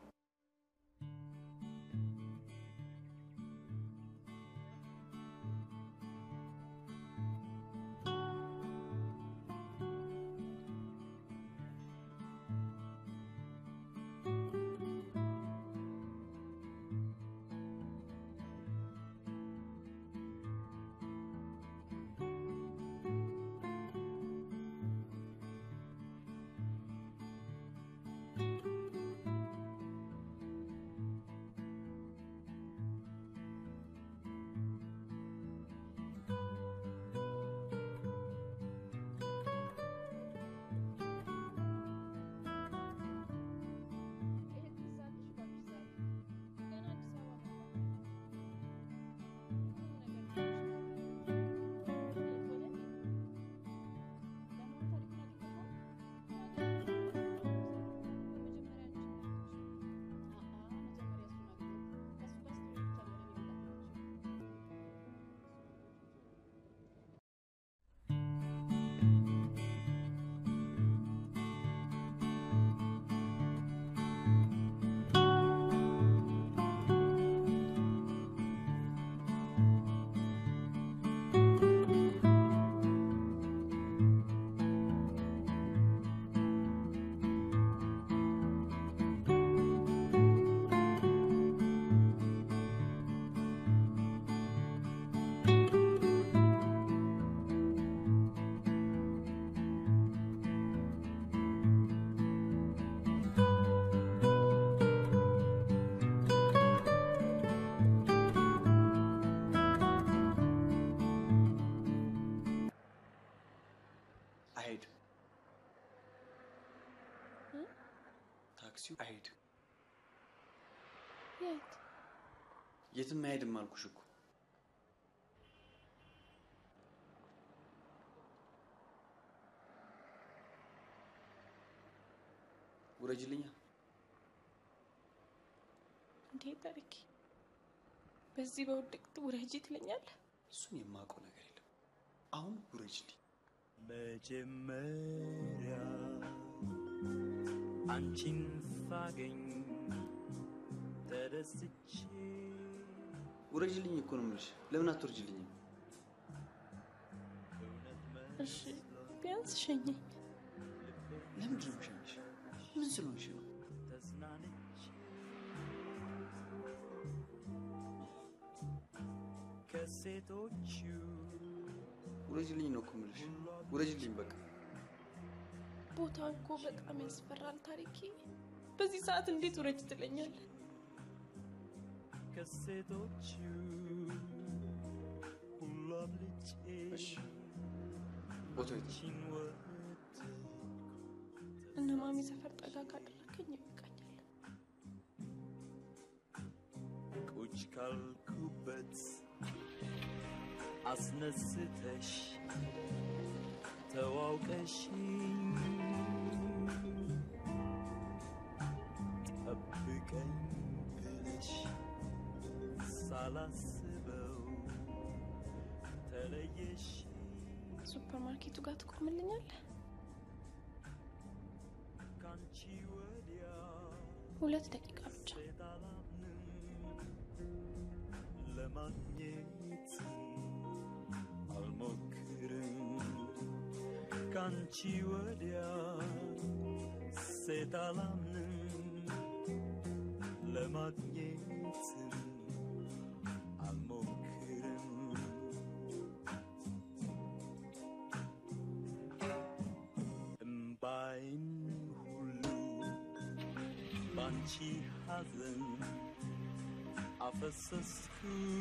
[SPEAKER 1] አይሄድም። ታክሲው አይሄድም።
[SPEAKER 14] የት?
[SPEAKER 1] የትም አይሄድም አልኩሽ እኮ። ውረጅልኛ።
[SPEAKER 15] እንዴ ታሪኬ፣ በዚህ በውድቅት ውረጂ ትለኛለህ?
[SPEAKER 1] እሱን የማውቀው ነገር የለም። አሁን ውረጅልኝ።
[SPEAKER 18] መጀመሪያ አንቺን ሳገኝ ተደስቼ
[SPEAKER 1] ውረጅልኝ እኮ ነው የምልሽ። ለምን አትወርጅልኝም?
[SPEAKER 15] እሺ ቢያንስ ሸኘኝ።
[SPEAKER 1] ለምንድን ነው የምሸኝሽ? ምን ስለሆንሽ ነው?
[SPEAKER 18] ተዝናንቼ ከሴቶቹ
[SPEAKER 1] ውረጅልኝ ነው እኮ የምልሽ። ውረጅልኝ በቃ።
[SPEAKER 15] ቦታው እኮ በጣም ያስፈራል ታሪኬ። በዚህ ሰዓት እንዴት ውረጅ ትለኛለህ?
[SPEAKER 18] ከሴቶቹ ሁሉ አብልጬ
[SPEAKER 1] ቦታው የት ነው?
[SPEAKER 18] አንቺን ወድ
[SPEAKER 15] እነ ማሚ ሰፈር ጠጋ ካደረከኝ ይበቃኛል።
[SPEAKER 18] ቁጭ ካልኩበት አስነስተሽ ተዋውቀሽኝ ጠብቀኝ ብለሽ ሳላስበው ተለየሽ
[SPEAKER 15] ሱፐር ማርኬቱ ጋር ትቆምልኛለህ?
[SPEAKER 18] ካንቺ ወዲያ
[SPEAKER 15] ሁለት ደቂቃ ብቻ።
[SPEAKER 18] ሴት አላምንም ለማግኘት አልሞክርም ካንቺ ወዲያ ሴት አላምንም ለማግኘት አልሞክርም እምባይን ሁሉ ባንቺ ሐዘን አፈሰስኩ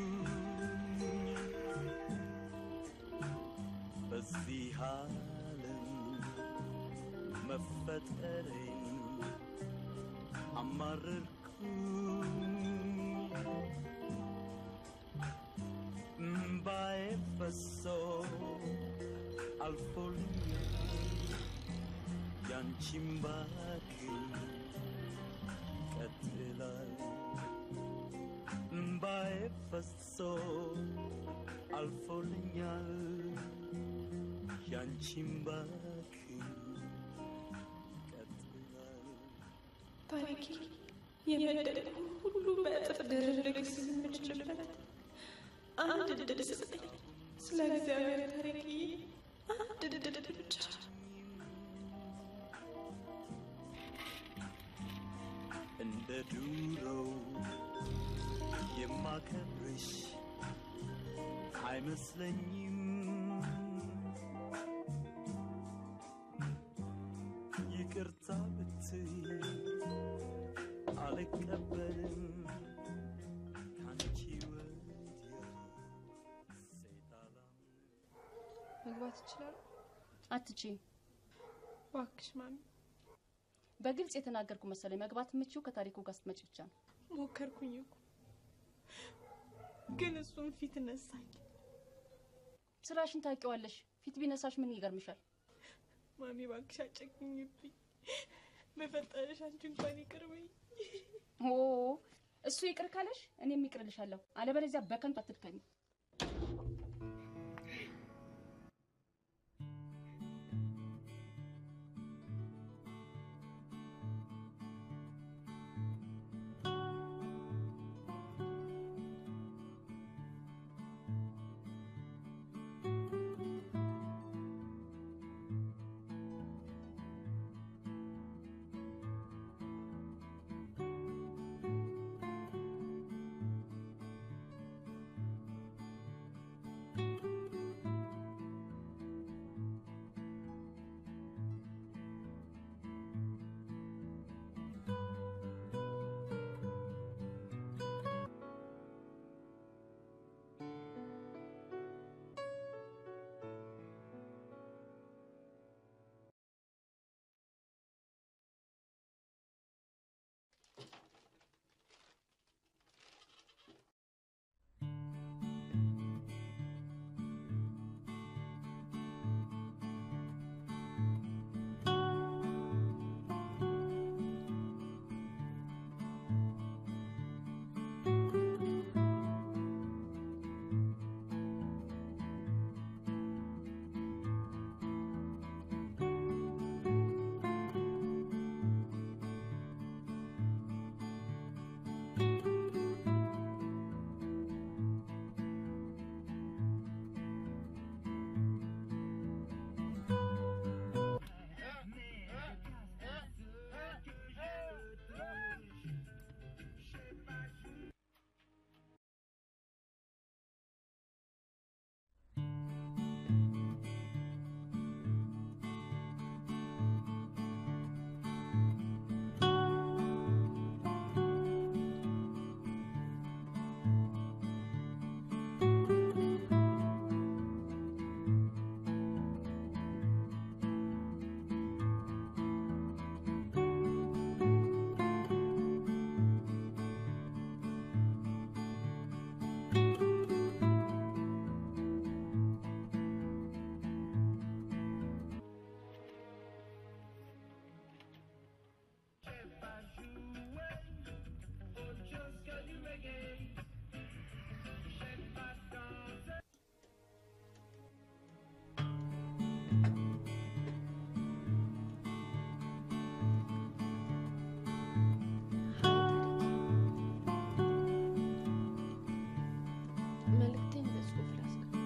[SPEAKER 18] በዚህ ዓለም መፈጠሬን አማረርኩ እምባዬ ፈሶ አልፎልኛል ያንቺም ባክን ፈሶ አልፎልኛል ያንቺም ባክን ቀጥላል
[SPEAKER 15] ታሪኬ የበደልኩ ሁሉ በእጥፍ ድርብ የምችልበት አንድ እድል ስጠኝ። ስለ እግዚአብሔር ታሪኬ አንድ እድል ብቻ።
[SPEAKER 18] እንደ ዱሮው የማከብርሽ አይመስለኝም ይቅርታ ብትይ አልቀበልም ካንቺ ወዲያ ሴት አላምንም።
[SPEAKER 4] መግባት ይችላል?
[SPEAKER 7] አትችይም።
[SPEAKER 15] እባክሽ ማሚ፣
[SPEAKER 7] በግልጽ የተናገርኩ መሰለኝ። መግባት የምችው ከታሪኩ ጋር ስትመጪ ብቻ ነው።
[SPEAKER 15] ሞከርኩኝ እኮ ግን እሱም ፊት ነሳኝ።
[SPEAKER 7] ስራሽን ታውቂዋለሽ። ፊት ቢነሳሽ ምን ይገርምሻል?
[SPEAKER 15] ማሚ እባክሽ አጨክኝብኝ። በፈጠረሽ አንቺ እንኳን ይቅር በይኝ።
[SPEAKER 7] ኦ እሱ ይቅር ካለሽ እኔም ይቅርልሻለሁ። አለበለዚያ በከንቱ አትድከሚ።
[SPEAKER 4] መልእክቴን በጽሁፍ ላስቀምጥ።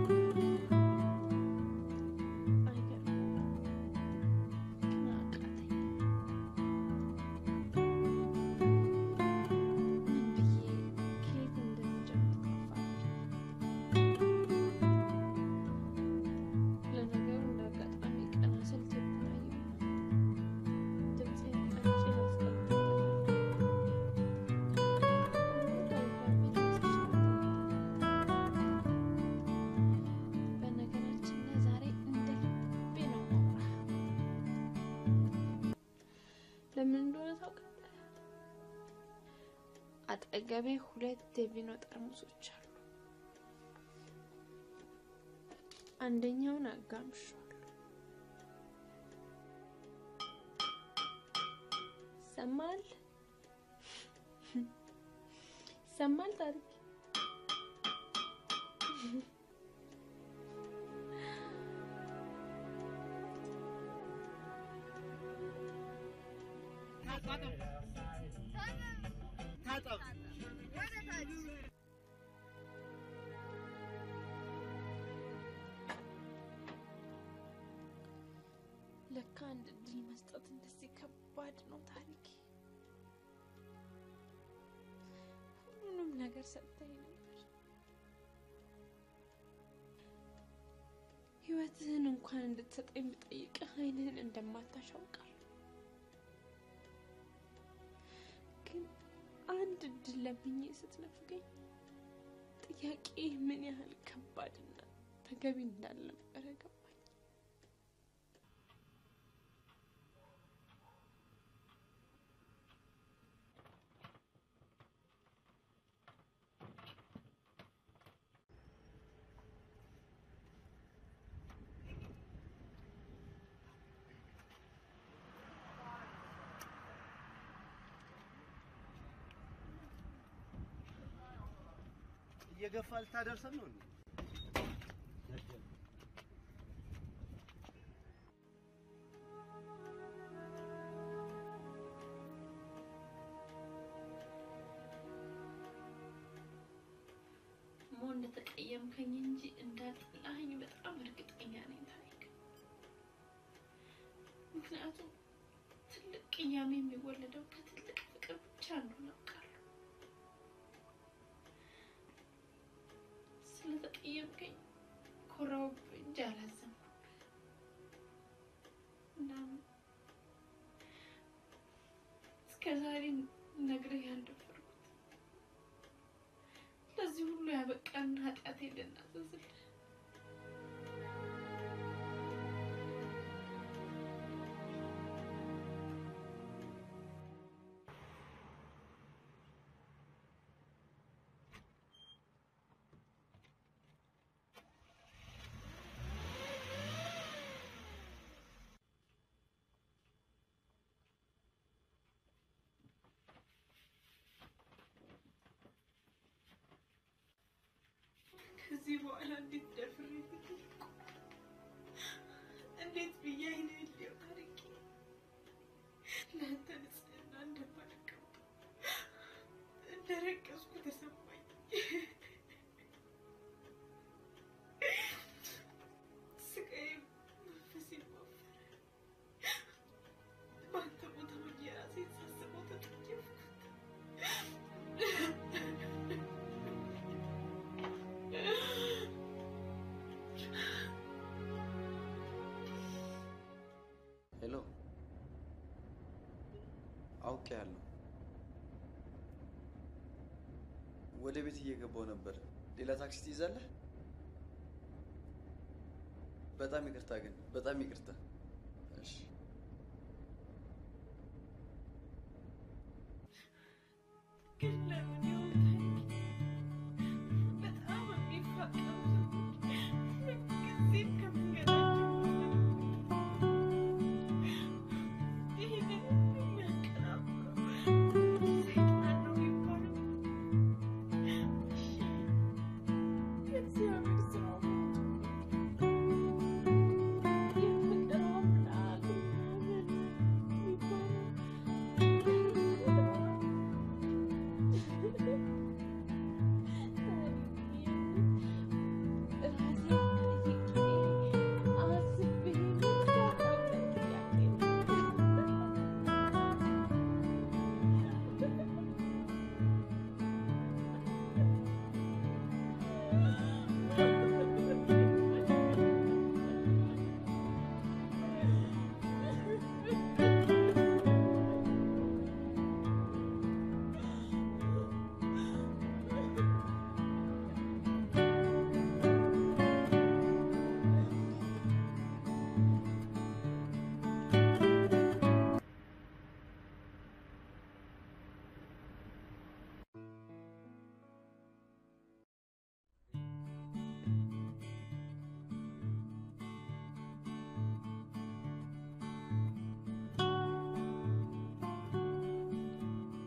[SPEAKER 4] አይገርምም? ግን አቃተኝ። ምን ብዬ ከየት እንደምጀምር ጠፋብኝ። ለነገሩ እንደ አጋጣሚ ቀና ስል ቴፑን አየሁና ድምፄን ቀርጬ ላስቀምጥለት በነገራችን ላይ ዛሬ እንደ ልቤ ነው ማውራ። ለምን እንደሆነ ታውቃለህ? አጠገቤ ሁለት የቪኖ ጠርሙሶች አሉ። አንደኛውን አጋምሻለሁ። ይሰማል? ይሰማል ታሪክ ለካ አንድ እድል መስጠት እንደዚህ ከባድ ነው ታሪኬ። ሁሉንም ነገር ሰጥተኝ ነበር። ህይወትህን እንኳን እንድትሰጠኝ ብጠይቅህ አይንህን እንደማታሽ አውቃለሁ። ግን አንድ እድል ለምኜ ስትነፍገኝ ጥያቄ ምን ያህል ከባድና ተገቢ እንዳልነበረ ገባኝ።
[SPEAKER 10] እየገፋ ልታደርሰን ነው እንዴ?
[SPEAKER 4] ሞ እንደተቀየምከኝ እንጂ እንዳጠላኸኝ በጣም እርግጠኛ ነኝ ታሪክ። ምክንያቱም ትልቅ ቅያሜ የሚወለደው ከትልቅ ፍቅር ብቻ እንደሆነ አውቃለሁ። ስለተቀየምከኝ ኮራሁብህ እንጂ አላዘንኩብህ። እናም እስከ ዛሬ ነግሬህ ያልደፈርኩት ለዚህ ሁሉ ያበቃን ኃጢአቴ ልናዘዝልህ ከዚህ በኋላ እንዴት ደፍሬ ልጠይቅ? እንዴት ብዬ አይንህን ልየው ታሪኬ? ለአንተ ንጽሕና እንደማልቀው እንደረቀስኩ ተሰማኝ። ስቃዬም መንፈሴም አፈረ። በአንተ ቦታ ሆኜ ራሴን ሳስበው ተጠየፍኩት።
[SPEAKER 1] ሄሎ፣ አውቄያለሁ። ወደ ቤት እየገባው ነበር። ሌላ ታክሲ ትይዛለህ? በጣም ይቅርታ ግን፣ በጣም ይቅርታ። እሺ።
[SPEAKER 4] ግን ለምን ይሆን በጣም የሚፋቀሩ ሰዎች ምንጊዜም ከመንገዳቸው ይህንን የሚያቀናብረው ሰይጣን ነው የሚባለው። እሺ፣ የእግዚአብሔር ስራው የፈጠረው አምላክ እግዚአብሔር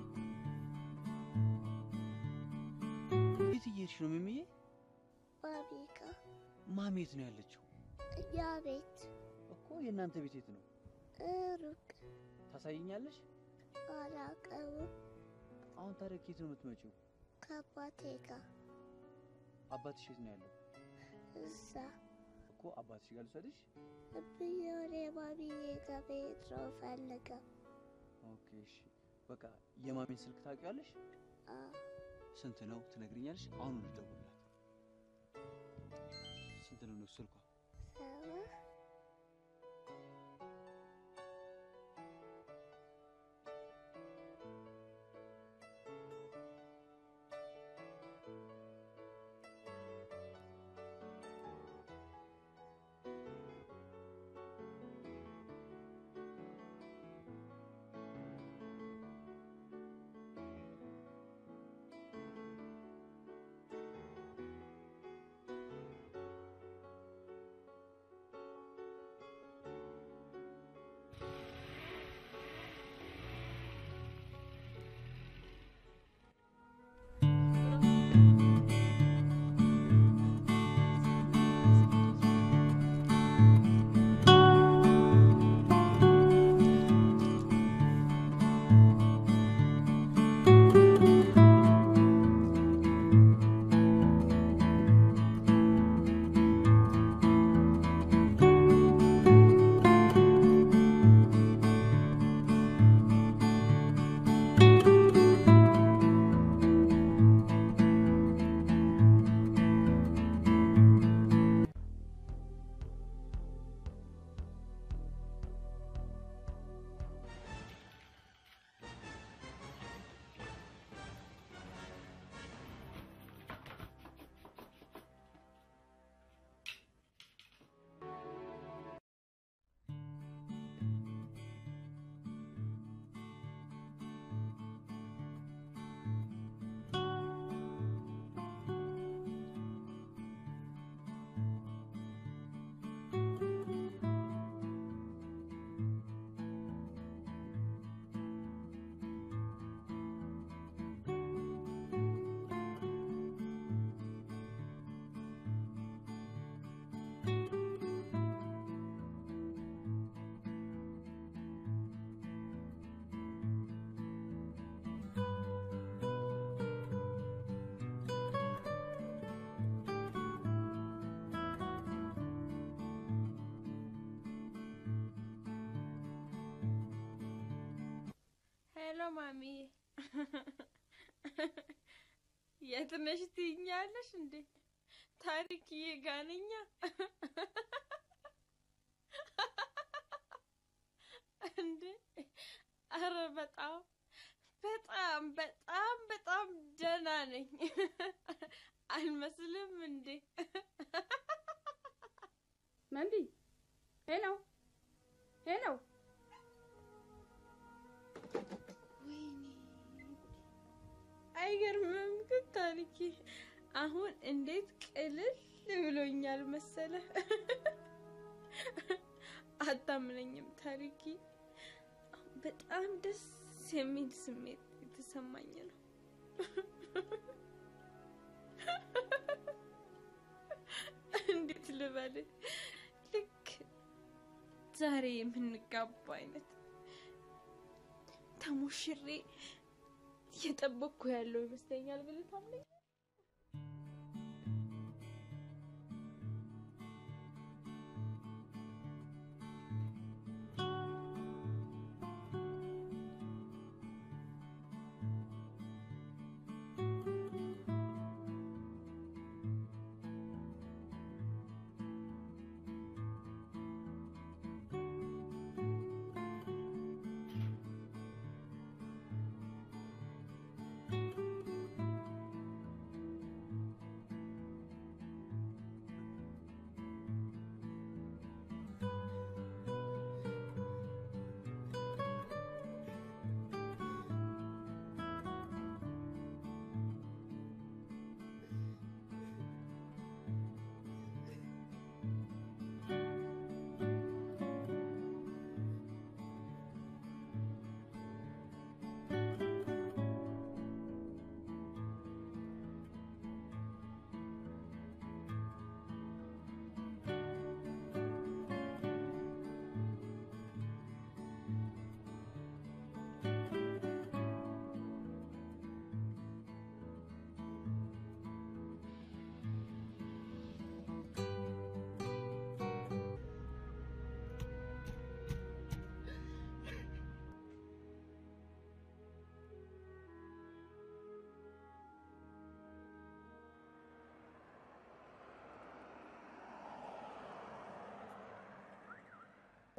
[SPEAKER 12] የት እየሄድሽ ነው ሚሚዬ?
[SPEAKER 17] ባቢ
[SPEAKER 13] ማሚ የት ነው ያለችው?
[SPEAKER 19] እኛ ቤት
[SPEAKER 13] እኮ የእናንተ ቤት የት ነው?
[SPEAKER 19] ሩቅ
[SPEAKER 13] ታሳይኛለሽ?
[SPEAKER 19] አላውቀውም።
[SPEAKER 13] አሁን ታዲያ ከየት ነው የምትመጪው?
[SPEAKER 19] ከአባቴ ጋር
[SPEAKER 13] አባትሽ የት ነው ያለው?
[SPEAKER 19] እዛ
[SPEAKER 13] እኮ አባትሽ ጋር ልውሰድሽ?
[SPEAKER 19] ብዬ ወደ ማሚዬ ጋር መሄድ ነው ፈልገው።
[SPEAKER 13] ኦኬ እሺ። በቃ የማሚን ስልክ ታውቂዋለሽ? ስንት ነው ትነግሪኛለሽ? አሁን ልደውልላት። ስንት ነው ነው ስልኳ?
[SPEAKER 19] ሰባ
[SPEAKER 2] ሄሎ ማሚ፣ የት ነሽ ትይኛለሽ እንዴ? ታሪክዬ ጋ ነኛ። እንዴ አረ በጣም በጣም በጣም በጣም ደህና ነኝ። አልመስልም እንዴ?
[SPEAKER 7] መንዲ ሄሎ ሄሎ
[SPEAKER 2] አይገርምም ግን ታሪኬ አሁን እንዴት ቅልል ብሎኛል መሰለ። አታምነኝም ታሪኬ፣ በጣም ደስ የሚል ስሜት የተሰማኝ ነው። እንዴት ልበል፣ ልክ ዛሬ የምንጋባ አይነት ተሞሽሬ እየጠበቅኩ ያለው ይመስለኛል ብለህ ታምነኝ?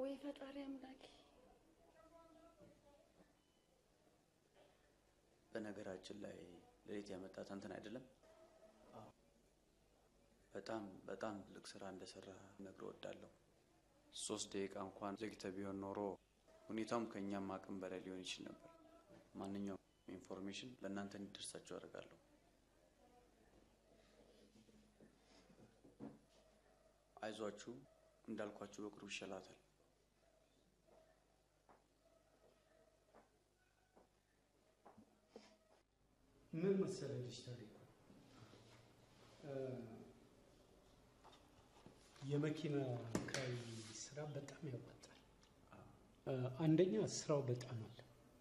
[SPEAKER 15] ወይ ፈጣሪ አምላኬ።
[SPEAKER 1] በነገራችን ላይ ሌሊት ያመጣት አንተን አይደለም? በጣም በጣም ትልቅ ስራ እንደሰራ ነግሮ ወዳለሁ። ሶስት ደቂቃ እንኳን ዘግተ ቢሆን ኖሮ ሁኔታውም ከእኛም አቅም በላይ ሊሆን ይችል ነበር። ማንኛውም ኢንፎርሜሽን ለእናንተ እንዲደርሳቸው አደርጋለሁ። አይዟችሁ፣ እንዳልኳችሁ በቅርቡ ይሻላታል።
[SPEAKER 16] ምን መሰለህ ልጅ ታሪኩ እ፣ የመኪና ኪራይ ስራ በጣም ያዋጣል። እ፣ አንደኛ ስራው በጣም አለ።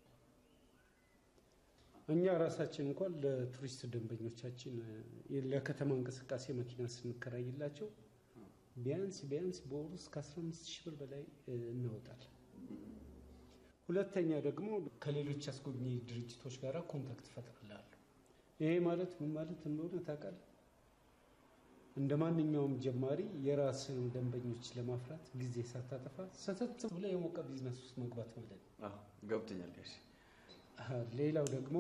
[SPEAKER 16] እኛ ራሳችን እንኳን ለቱሪስት ደንበኞቻችን እ፣ ለከተማ እንቅስቃሴ መኪና ስንከራይላቸው ቢያንስ ቢያንስ በወር ውስጥ ከ15 ሺህ ብር በላይ እ፣ እናወጣለን። ሁለተኛ ደግሞ ከሌሎች አስጎብኚ ድርጅቶች ጋር ኮንታክት እፈጥራለሁ። ይሄ ማለት ምን ማለት እንደሆነ ታውቃለህ? እንደ ማንኛውም ጀማሪ የራስን ደንበኞች ለማፍራት ጊዜ ሳታጠፋ ሰተት ብለህ የሞቀ ቢዝነስ ውስጥ መግባት ማለት ነው።
[SPEAKER 1] ገብቶኛል ጋሽ።
[SPEAKER 16] አሀ፣ ሌላው ደግሞ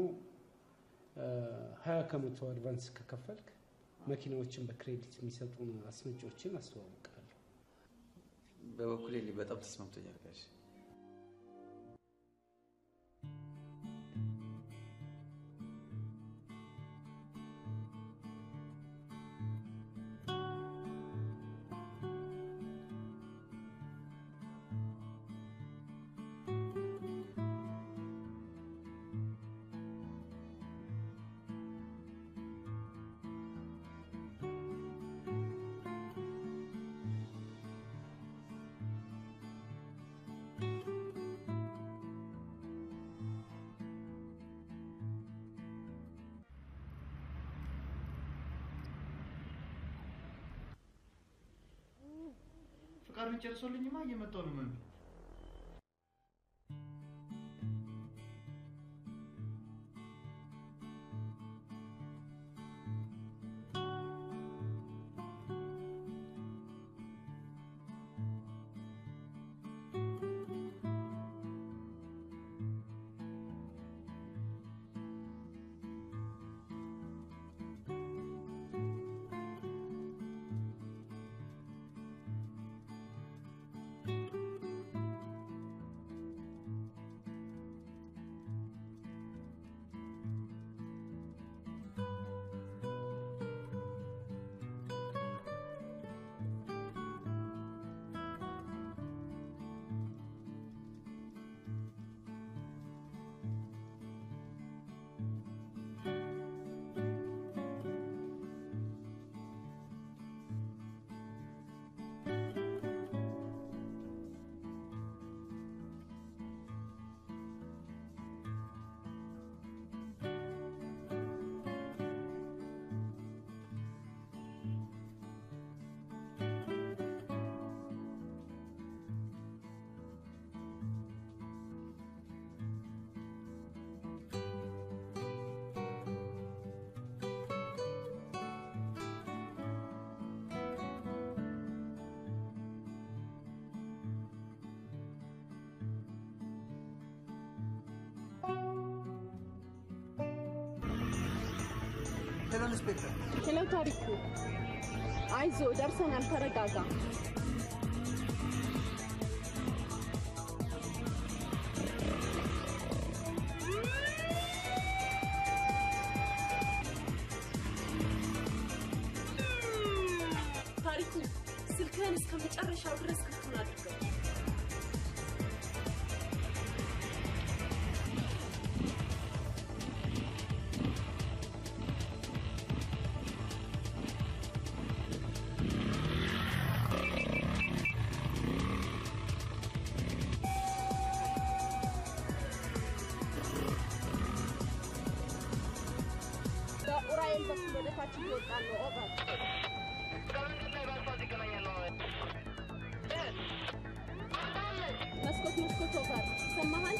[SPEAKER 16] ሀያ ከመቶ አድቫንስ ከከፈልክ መኪናዎችን በክሬዲት የሚሰጡን አስመጪዎችን አስተዋውቃለሁ።
[SPEAKER 1] በበኩሌ በጣም ተስማምቶኛል ጋሽ።
[SPEAKER 20] ፍቃዱን ጨርሶልኝማ እየመጣሁ ነው መሚ።
[SPEAKER 13] ሄሎ ኢንስፔክተር፣
[SPEAKER 15] ሄሎ ታሪኩ፣ አይዞ ደርሰናል፣ ተረጋጋ። ታሪኩ ስልክህን እስከ መጨረሻው ድረስ ክፍቱን አድርገው። በኡራኤል በኩል ወደ ታች እየወጣን ነው። ኦቨር መስኮት መስኮት ኦቨር ይሰማሃል?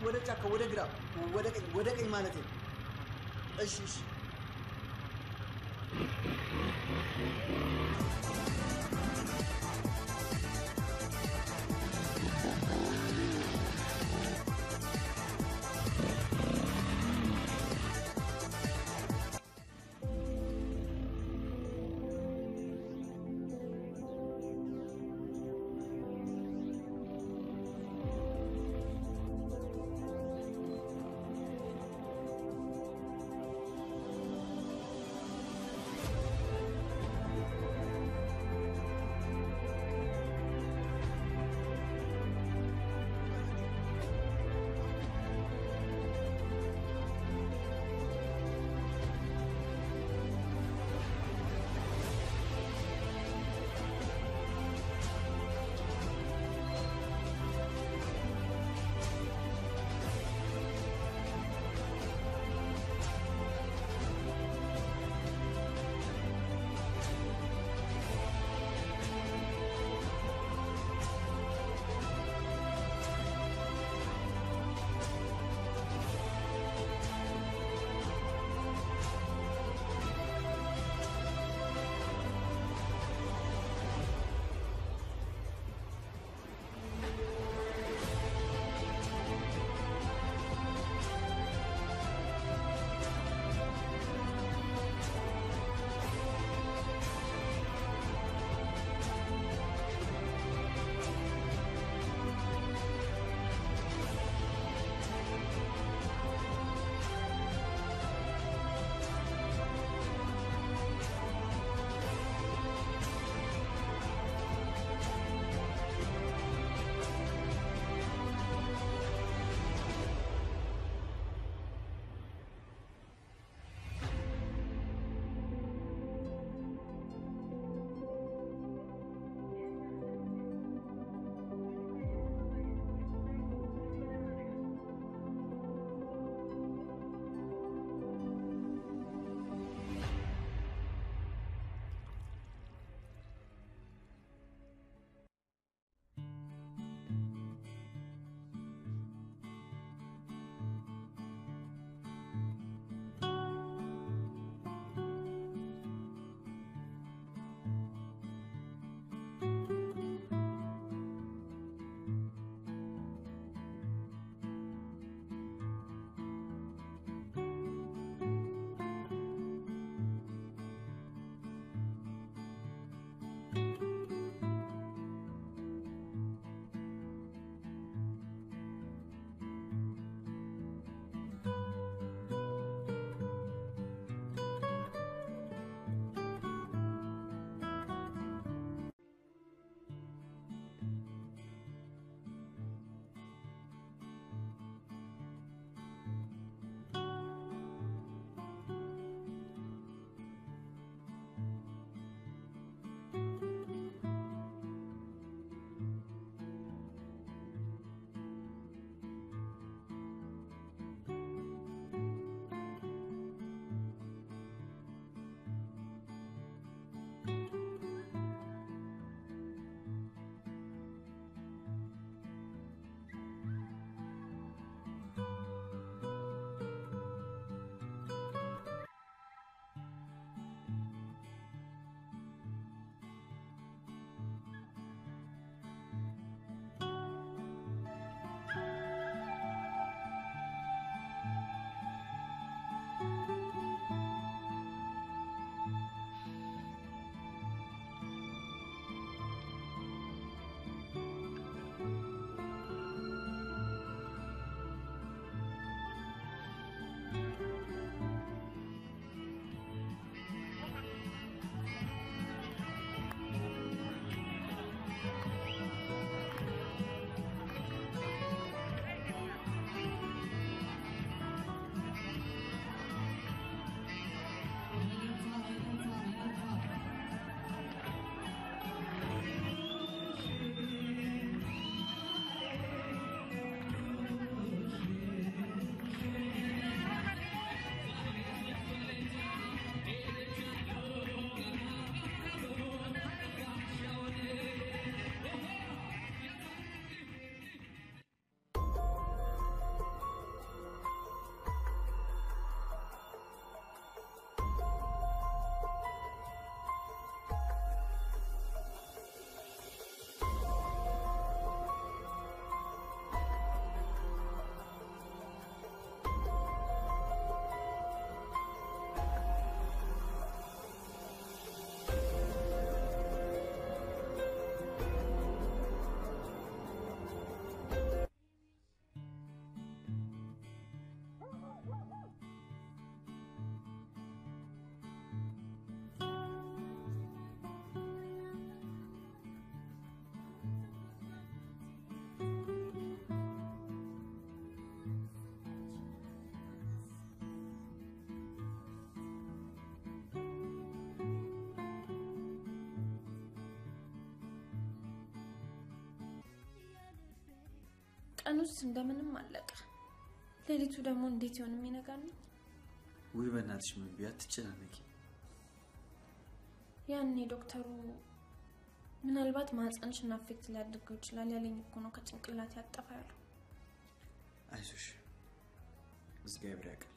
[SPEAKER 1] ወደ ጫካ፣ ወደ ግራ፣ ወደ ቀኝ፣ ወደ ቀኝ ማለት ነው። እሺ እሺ።
[SPEAKER 8] ቀኑስ እንደምንም አለቀ። ሌሊቱ ደግሞ እንዴት ይሆን የሚነጋልኝ?
[SPEAKER 1] ውይ በእናትሽ ምን ቢያ አትጨናነቂ።
[SPEAKER 8] ያኔ ዶክተሩ ምናልባት ማህፀንሽን አፌክት ሊያደርገው ይችላል ያለኝ እኮ ነው ከጭንቅላት ያጠፋ ያለው።
[SPEAKER 1] አይዞሽ፣ እግዚአብሔር ያውቃል።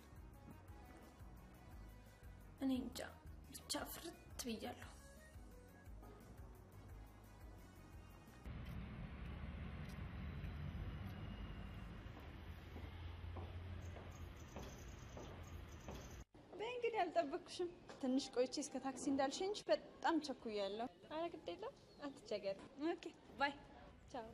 [SPEAKER 8] እኔ እንጃ ብቻ ፍርት ብያለሁ።
[SPEAKER 3] በይ እንግዲህ አልጠበቅኩሽም። ትንሽ ቆይቼ እስከ ታክሲ እንዳልሸኝሽ በጣም ቸኩያለሁ።
[SPEAKER 2] ኧረ ግድ የለም አትቸገሪ።
[SPEAKER 3] ኦኬ ባይ።
[SPEAKER 2] ቻው።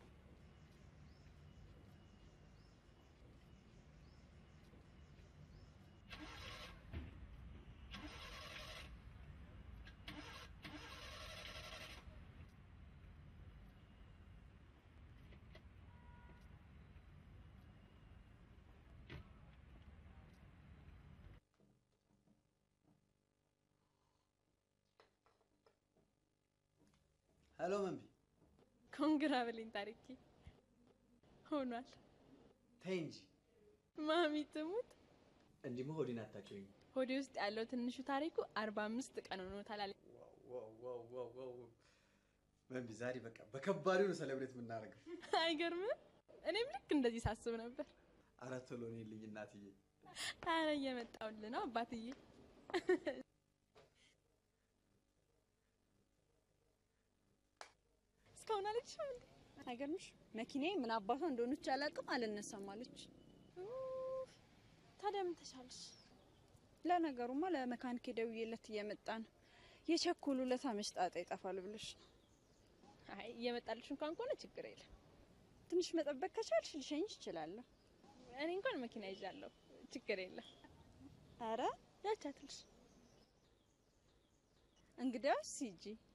[SPEAKER 1] ሄሎ መንቢ፣
[SPEAKER 2] ኮንግራ በለኝ ታሪኬ። ሆኗል።
[SPEAKER 1] ተይ እንጂ
[SPEAKER 2] ማሚ ትሙት።
[SPEAKER 1] እንዲህማ ሆዴን አታውቂውም።
[SPEAKER 2] ሆዴ ውስጥ ያለው ትንሹ ታሪኩ አርባ አምስት ቀን ሆኖታል አለኝ።
[SPEAKER 1] ዋው ዋው ዋው ዋው! መንቢ ዛሬ በቃ በከባዱ ነው ሰለብሬት የምናደርገው።
[SPEAKER 2] አይገርምም? እኔም ልክ እንደዚህ ሳስብ ነበር።
[SPEAKER 1] ኧረ ቶሎ ነይልኝ እናትዬ።
[SPEAKER 2] ኧረ እየመጣሁልህ ነው አባትዬ። እስካሁን አለችም እንዴ?
[SPEAKER 3] አይገርምሽ? መኪናዬ ምን አባቷ እንደሆነች አላውቅም፣ አልነሳም አለች።
[SPEAKER 2] ኡፍ፣ ታዲያ ምን ተሻለሽ?
[SPEAKER 3] ለነገሩማ ለመካኒኬ ደውዬለት እየመጣ ነው። የቸኮሉለት መች ጣጣ ይጠፋል ብለሽ ነው።
[SPEAKER 2] አይ እየመጣልሽ እንኳን ከሆነ ችግር የለም።
[SPEAKER 3] ትንሽ መጠበቅ ከቻልሽ ልሸኝሽ እችላለሁ።
[SPEAKER 2] እኔ እንኳን መኪና ይዣለሁ፣ ችግር የለም።
[SPEAKER 3] አረ
[SPEAKER 2] ያቻትልሽ
[SPEAKER 3] እንግዲያውስ ሂጂ።